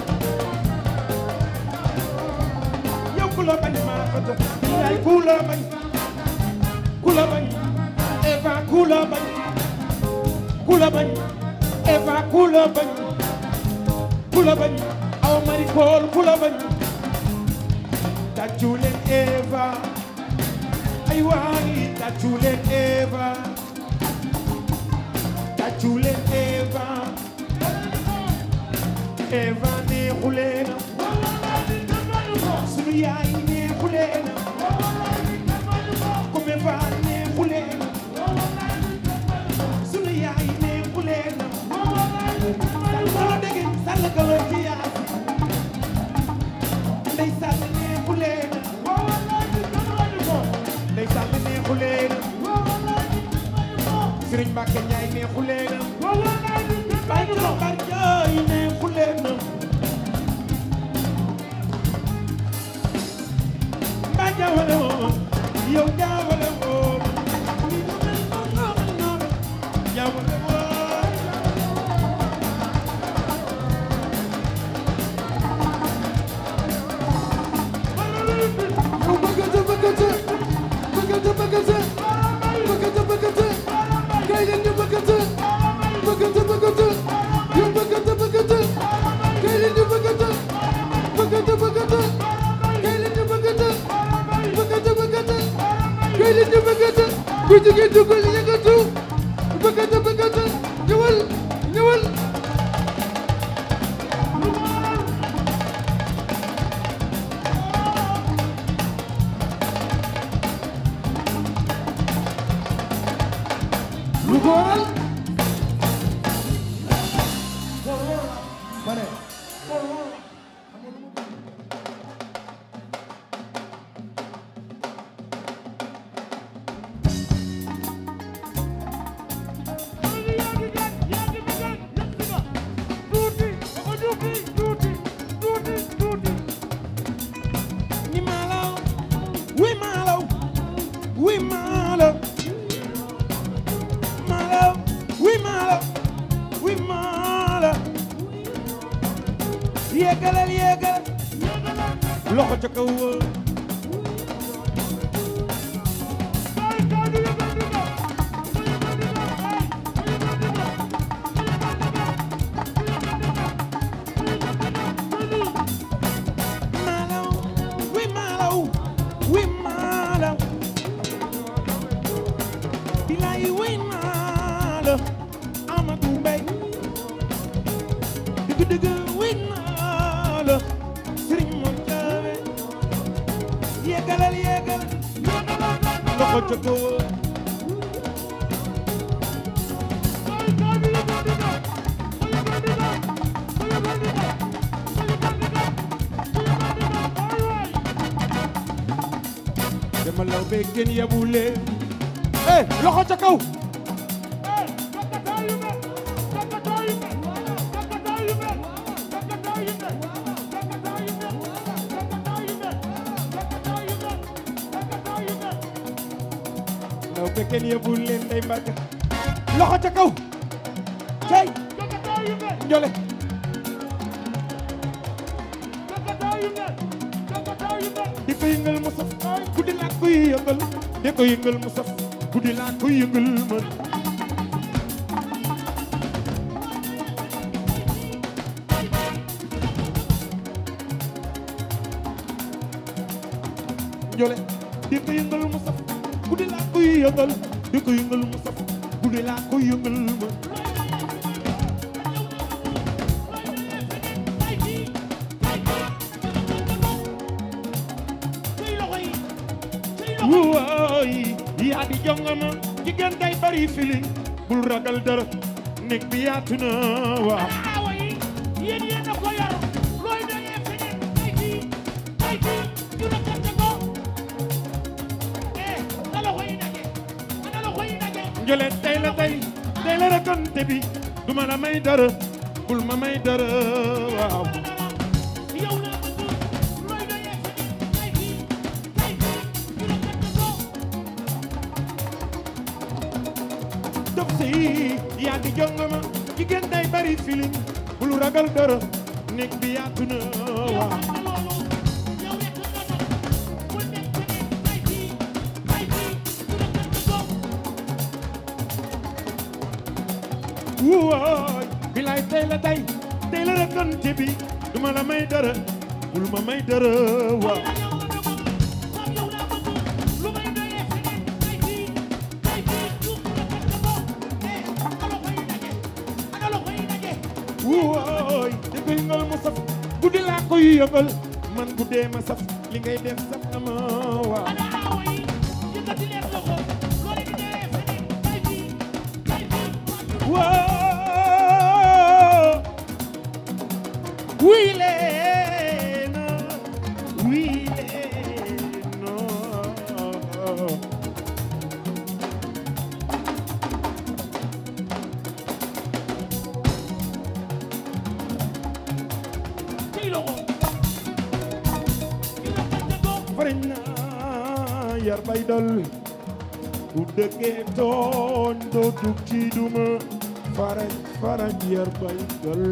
yow ku la bañ maa ko jox yaay ku la bañ ku la bañ Eva ku la bañ ku la bañ Eva ku la bañ ku la bañ aw mari kool ku la bañ tàccu leen Eva ay waay tàccu leen Eva tàccu leen Eva Eva neexu leen sunu yaay neexu leen comme Eva neexu leen sunu yaay neexu leen sal kala dégg sal kala ci yaay ndey sal neexu leen ndey sal neexu leen Sëriñ Mbàkke Njaay neexu leen bay ko bar jaay neexu leen ba jaawale woo yow jaawale woo jaawale woo ku jigéen ju ko yëngatu bëggata bëggata ñëwal ñëwal lu ko waral ma ne ni malaw wi malaw wi malaw malaw wi malaw wi malaw yéegalal yéegal loxo ca kaw malaw wi malaw wi malaw bilay wi malaw Amadou Mbaye dëgg dëgg wi malaw Serigne Mor Jawe yéegalal yéegal loxo ca kaw dama law be gën yabule eh loxo ca kaw law be gën yabule ndey mbarka loxo ca kaw cey njole di ko yëngal mu saf guddi laa koy yëngal di ko yëngal mu saf guddi laa koy yëngal man njole di ko yëngal mu saf guddi laa koy yëngal di ko yëngal mu saf guddi laa koy yëngal man wooy yaa di jongama jigéen day bari feeling bul ragal dara nekk bi yaatu na waaw aawa yi yéen yéen a ko yor looy doyee feneen ay fii ay fii ñu rakkante ko eh na loxo yi daje na loxo yi daje njole tey la tey tey la rakkante bi duma la may dara bul ma may dara waaw yow laa bëgg looy doyee feneen ay fii ay fii ñu rakkante ko dof si yaa di jongama jigéen day bari feeling bul ragal dara nekk bi yaatu na waaw xam nga loolu yow rekk nga doon bul nekk feneen ay fii ay fii ñu rakkante ko wooy bilaay tey la tey tey la rakkante bi duma la may dara bul ma may dara waaw wooy di ko yëngal mu saf guddi laa koy yëngal man guddee ma saf li ngay def saf na ma waaw woo wii leen wii leen fariñ naa yar bay dal ku dëggee tooñ doo dug ci duma faraj faraj yar bay dal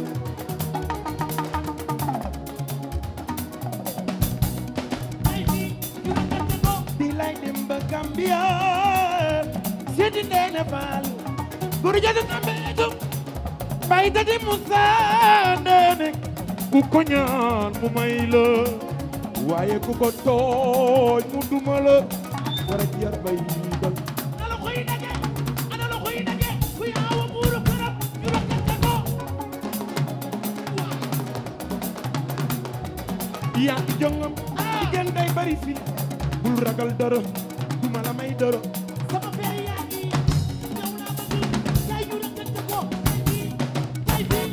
di lay dem ba Gambia seeti ndeena faal guru jadu kambeetu bay dadi Musa ndeene ku ko ñaan mu may la waaye ku ko tooñ mu duma la faraj yar bay dal yaa ngi jongam jigéen day bari fi bul ragal doro duma la may doro sama père yaa ngi yow laa bëgg kay ñu rëkkante ko fii kay fii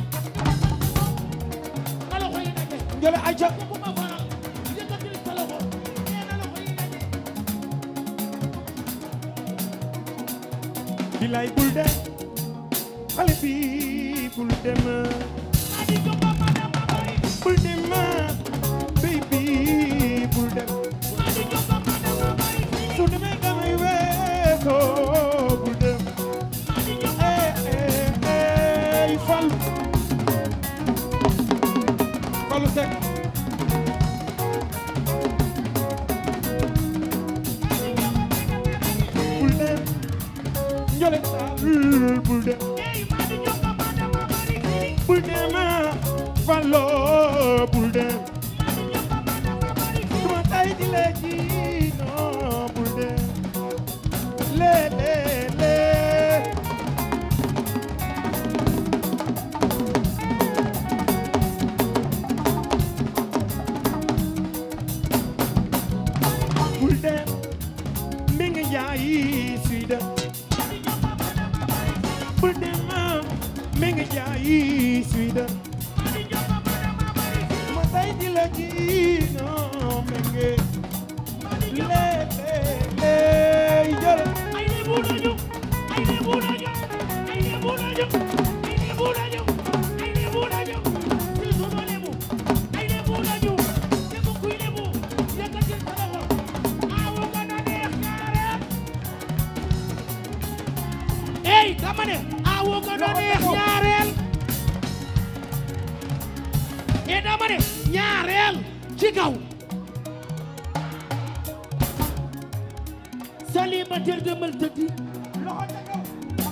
na loxo yi daje njole ayca bu ma faral yëkkatil sa loxo nee na loxo yi daje bilaay bul dem xale bi bul dem adi jomba madama bari bul dem baby bul dem adi jomba madama bari su demee nga may weesoo bul dem adi jomba eh eh eh fal falu sek bul dem njole daal bul dem ey adi jomba madama bari bul dem fallo bul dem adi jomba madama bari duma tay di la ji non bul dem le le le bul dem mi ngi jaay suy dem bul dem mi ngi jaay suy dem ma tay di la ji non mi ngi le le le jël ay lebu lañu ay lebu lañu ay lebu lañu ay lebu lañu ay lebu lañu ci sunu lebu ay lebu lañu lebu kuy lebu yëkkatil sa loxo awu nga na neex ñaareel ey dama ne awu nga na neex ñaareel e dama ne ñaareel ci kaw célibataire demal tëddi loxo ca kaw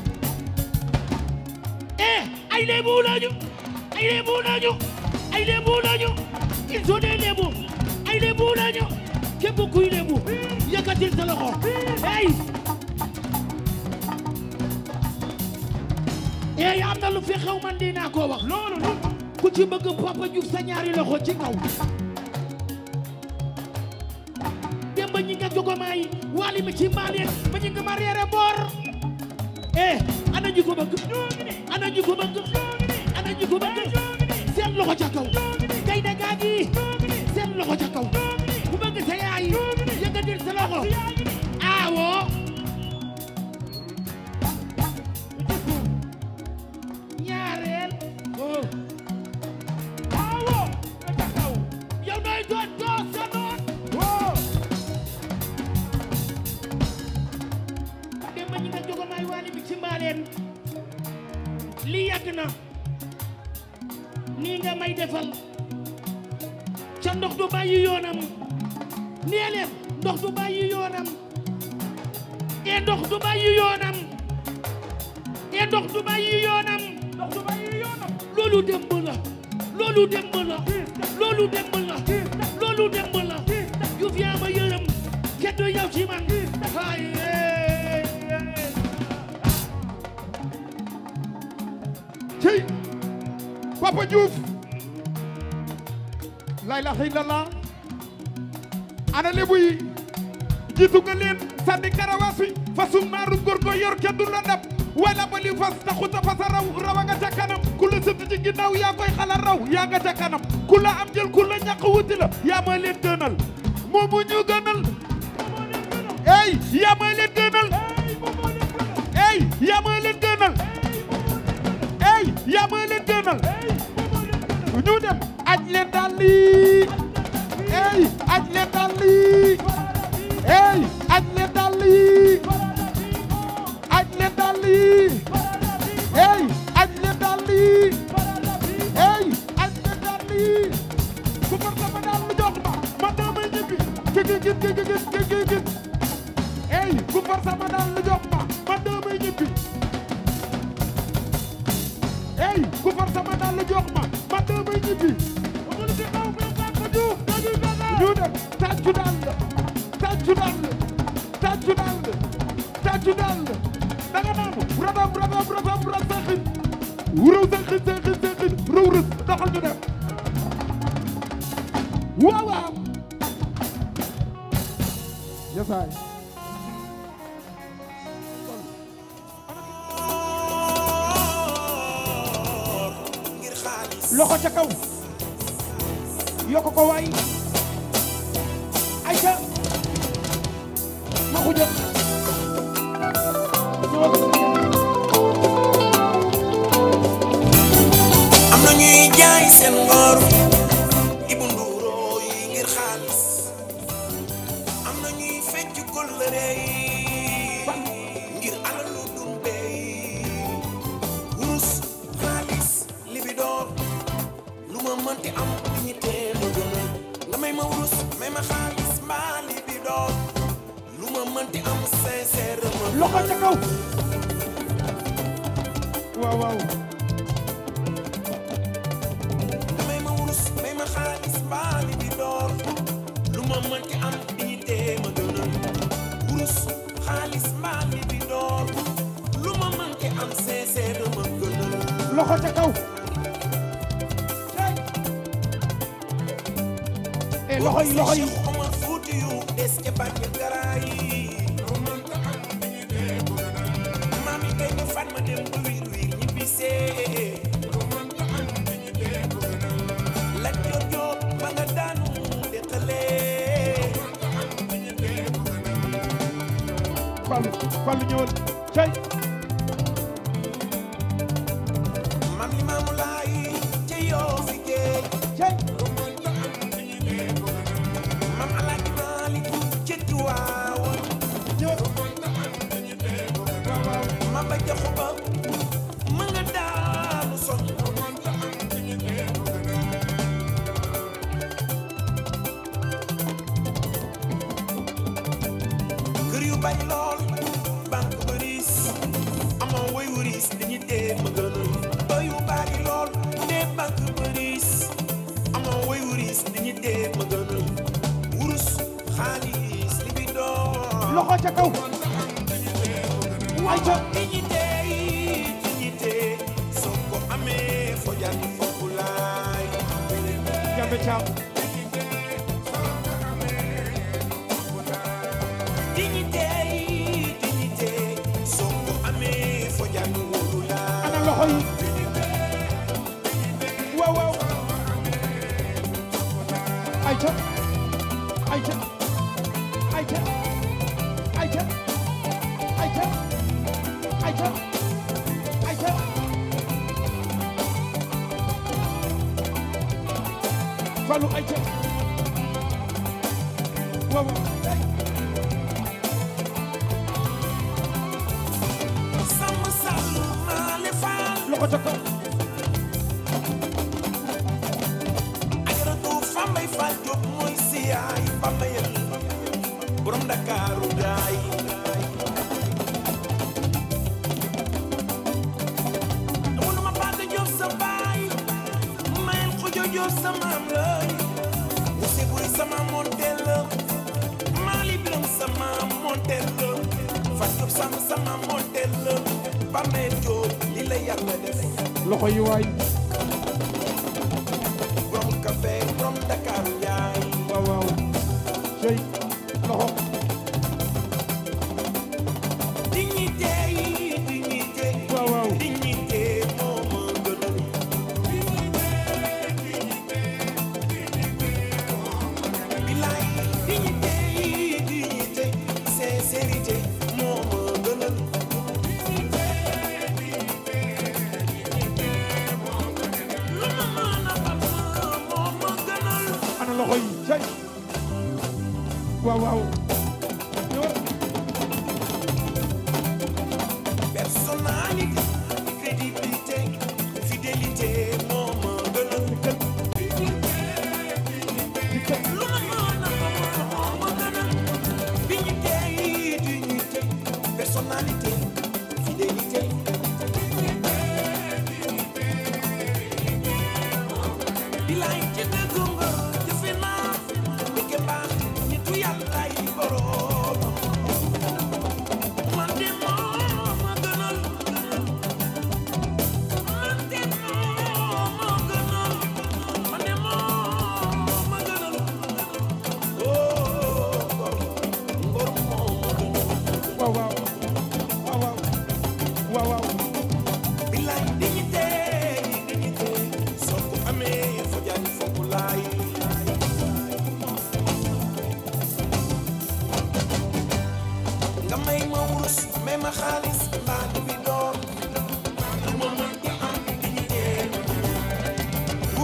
eh ay lébu lañu ay lébu lañu ay lébu lañu ils sont des lébu ay lébu lañu képp kuy lébu yëkkatil sa loxo hey eh am na lu fi xew man dinaa ko wax loolu ku ci bëgg Papa Diouf sa ñaari loxo ci kaw demba ñi nga jogomaay wali mi ci mbaaleen ma ñi nga ma reere boor eh ana ñi ko bëgg ana ñi ko bëgg ana ñi ko bëgg seen loxo ca kaw kay da gaa gi seen loxo ca kaw ku bëgg sa yaay yëkkatil sa loxo aawo ñaareel oh aawo ca kaw yow nooy doon doo sa noon démb ñi nga jogomaay waali bi ci mbaaleen lii yàgg na nii nga may defal ca ndox du bàyyi yoonam nee leen ndox du bàyyi yoonam e ndox du bàyyi yoonam e ndox du bàyyi yoonam ndox du bàyyi yoonam loolu démb la loolu démb la loolu démb la loolu démb la yu fi ama yërëm kenn du yow ci man ay cey Papa Diouf la ilaha illallah ana lebu yi jiitu nga leen sànni karawaas wi fasum naaru góor go yor kenn du la dab wala ba li fas taxuta fasa raw rawa nga ca kanam ku la sëtt ci ginnaaw yaa koy xala raw yaa nga ca kanam ku la am jël ku la ñàkk wuti la yaa ma leen gënal moomu ñu gënal ey yaa ma leen gënal ey yaa ma leen gënal ey yaa ma leen gënal ñu dem aj leen daal lii ey aj leen daal lii ey aj leen daal lii aj leen daal lii ey aj leen daal lii ey aj leen daal lii ku far sama daal lu jox ma ma damay ñibbi gi gi gi gi gi gi gi gi ey ku far sama daal lu jox ma ma damay ñibbi ey ku far sama daal lu jox ma ma damay ñibbi amul ci kaw bi Papa Diouf dañuy daga ñu dem tàccu daal la tàccu daal la tàccu daal la tàccu daal la danga naan radam radam radam radam saxin wuraw saxin saxin saxin raw rës doxal ñu dem waaw waaw yesaay loxo ca kaw yokk ko waay ayca ma xuja am na ñuy jaay seen ngor ibu nduuroo yi ngir xaalis am na ñuy fecc kóllëre yi ngir alalu dumbe yi wurus xaalis libidoor lu ma mënti am ñi tee ma gënal nga may ma wurus may ma xaalis mbaa libidoor lu ma mënti am sincère ma loxo ca kaw waaw waaw may ma wurus may ma xaalis baali bi door lu ma mënti am dignité ma gënal wurus xaalis baali bi door lu ma mënti am sincère ma gënal loxo ca kaw eh loxo yi loxo yi Cheikh Omar Fuuti yu des ca bànn garaay maam yi kay ne Fatma dem ba wiir wiir ñibbisee la jot jot ba nga daanu deqalee Fallu Fallu ñëwal cay maam li maamu laay ca yoo fi géej cay maam alaaji Maalik ca Tiwaawan maam ba jaxu ba ma nga daanu soñ kër yu bari lool banque bëris amoo woy wuris dañuy dee ma gënal kër yu bari lool dee banque bëris amoo woy wuris dañuy dee ma gënal wurus xaalis li bi doon loxo ca kaw ayca dignité dignité soo ko amee fo jar foofu laay jambe caam dignité dignité soo ko amee fo jar wóolu laay ana loxo yi waaw waaw ayca ayca ayca ayca ayca ayca ayca Fallu ayca waaw waaw sàmm sàmm maale faal loxo ca kaw ajaratu Fambaye Fall Diop mooy siyaay Bambayal borom Ndakaaru gaay amoon ma Paate Diop sa baay mayel Xujo Diop sa maam lay Wuse Buri sama montel la Maali Biram sama montel la Fat Diop sama sama montel la Bambayal Diop li la yàlla def loxo yi waay borom café borom Ndakaaru yaay waaw waaw cey loxo dignité dignité waaw waaw dignité moo ma gënal bilaay dignité dignité sincérité moo ma gënal lu ma mën a am moo ma gënal ana loxo yi cey waaw waaw ñëwal personnalité crédibilité fidélité moo ma gënal lu ma mën a am moo ma gënal dignité dignité personnalité fidélité bilaay ci dëgg nga jëfe naa dëgg mbaax nitu yàlla yi borom man de moo ma gënal man de moo ma gënal man de moo ma gënal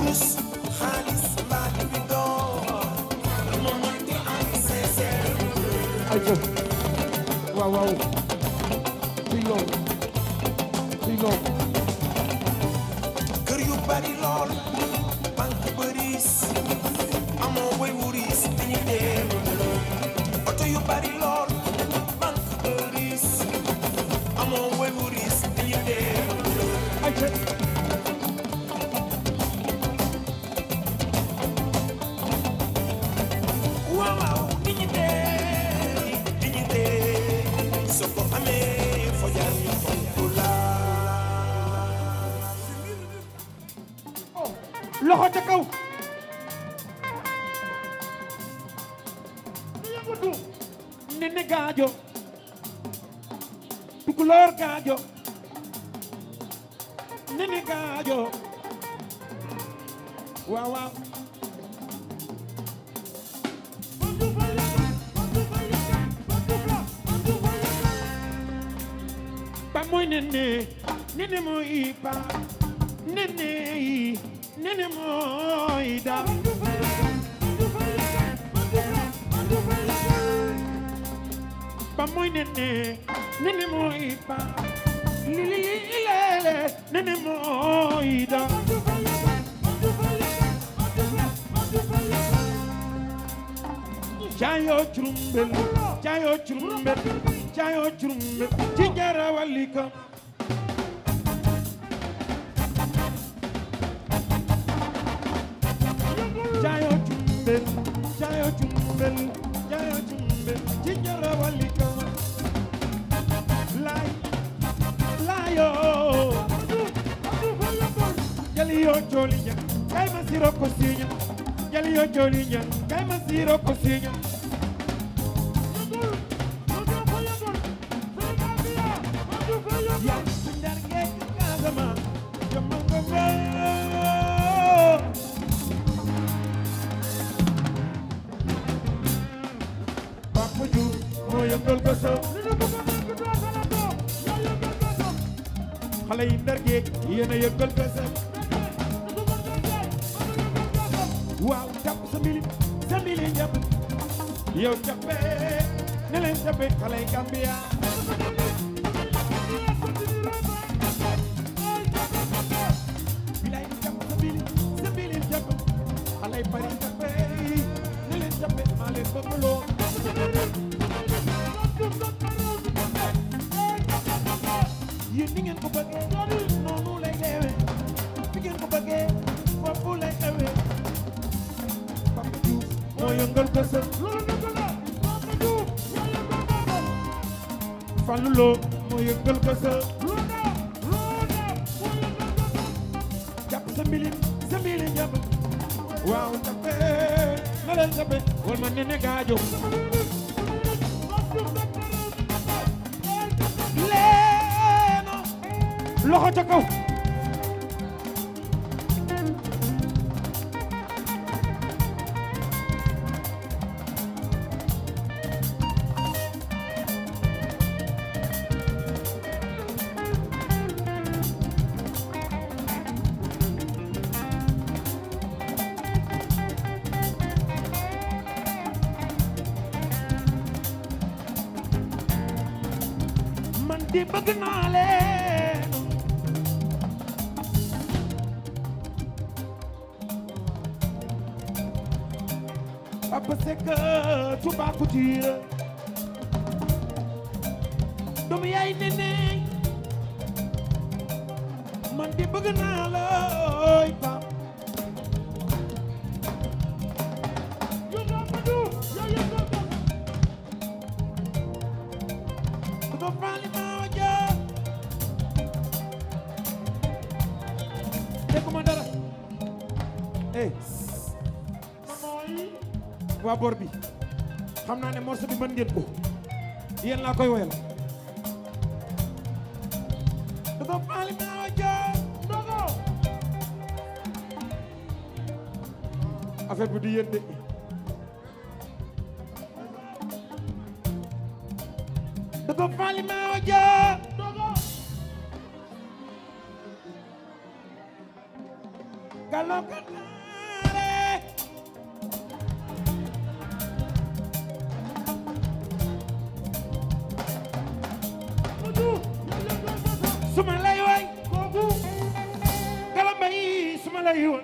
wurus xaalis mbaa di bi door lu ma mënti am sincère ay ko waaw waaw ci loolu ci loolu kër yu bari lool banque bëris amoo way wuris dañuy dem oto yu bari lool banque bëris amoo way wuris dañuy dem ay ko waaw waaw dignité dignité soo ko amee foo jaar ñu fonk la loxo ca kaw yëngatu nene gaajo tukulóor gaajo nene gaajo waaw waaw ba mooy nene nene mooy pa nene yi nene mooy da ba mooy nene nene mooy pa li li li lele nene mooy da Jayo churumbel, jayo churumbel, jayo churumbel, jingara walika. Jayo churumbel, jayo churumbel, jayo churumbel, jingara walika. Lai, layo. Jaliyo jolinya, kay masiro kosinya. Jaliyo jolinya, kay masiro kosinya. Ya, sundar ngek kazama, jamango Papa Diouf moo yëngal ko sa xale yi ndar géej yéen a yëngal ko sa waaw jàpp sa mbili sa mbili jàpp yow jàppee ne leen jàppee xale yi Gambia bilay jàpp sa mbili sa mbili jàpp xale yi bari jàppee ne leen jàppee maa leen bëgg lool yéen ni ngeen ko bëggee noonu lay deewee fi ngeen ko bëggee foofu lay xewee Papa Diouf moo yëngal ko sa Fallou Lo moo yëngal ko sa jàpp sa mbilin sa mbilin jàpp waaw jàppee na leen jàppee wal ma nene gaajo leeno loxo ca kaw man di bëgg naa leen Papa Seck Touba Couture doomu yaay nene man di bëgg naa la ooy pap Tudo vale ma waja Dégguma dara eh waa bor bi xam naa ne morceau bi mën ngeen ko yéen laa koy woyal Tudo vale ma waja Ndogo affaire bi du yéen de Tudo vale ma waja Ndogo Galo kata lay woy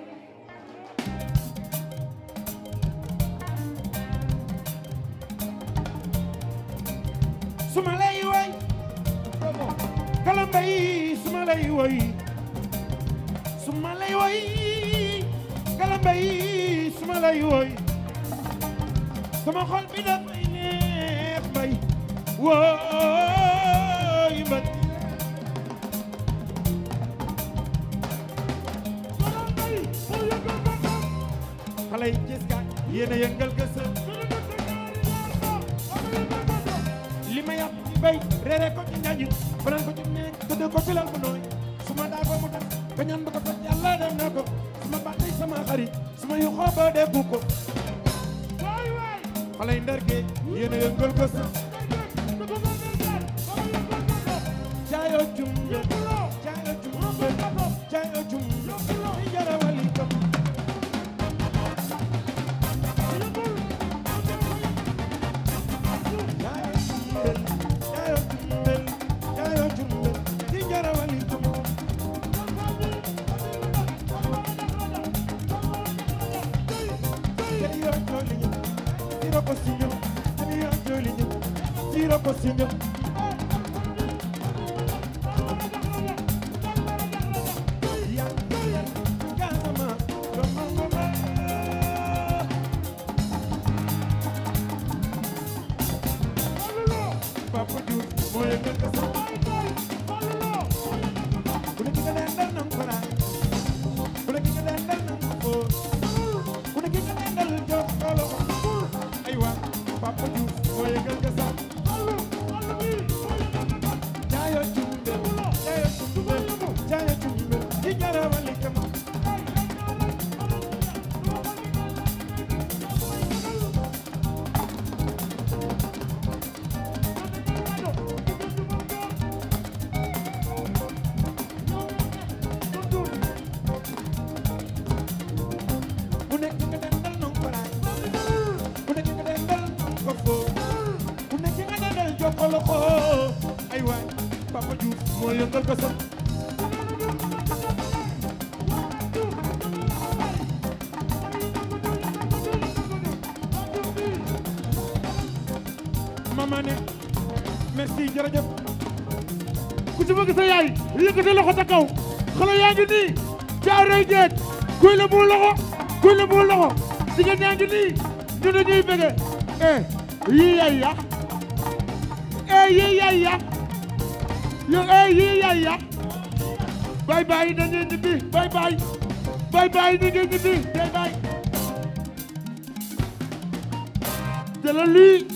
suma lay woy kalamba yi suma lay woy suma lay woy kalamba yi suma lay woy sama xol bi dafay neex mbay woy mbay xale yi gis nga yéen a yëngal gësëm li ma yàpp ci bay reere ko ci ñañu fanaan ko ci nekk tëdd ko filal mu nooy su ma daa ko mu tax ba ñaan ba ko toj yàlla def na ko su ma bàttee sama xarit su ma yu xooba defu ko xale yi ndar géej yéen a yëngal gësëm jaayoo jumbe jaayoo jumbe jaayoo jumbe i jarawali kam Papa Diouf moo yëngal ko sax ku ne ki nga dendal nang ko raay ku ne ki nga dendal nang ko fóor ku ne ki nga dendal jox ko loxo aywa Papa Diouf moo yëngal ko sax jaayo jumbe jaayo jumbe jaayo jumbe di jarawali kama ku nekk nga dendal nang ko raay ku nekk nga dendal nang ko fóor ku nekk nga dendal jox ko loxo ay waay Papa Diouf moo yëngal ko sax mama ne merci jërëjëf ku ci bëgg sa yaay yëkkati loxo ca kaw xale yaa ngi nii caaroy géej kuy la mu loxo kuy la mu loxo jigéen yaa ngi nii ñu ne ñuy bëgge eh yii yaay ya eh yii yaay ya yo eh yii yaay ya bye bye na ngeen ñibbi bye bye bye bye na ngeen ñibbi bye bye jëlal lii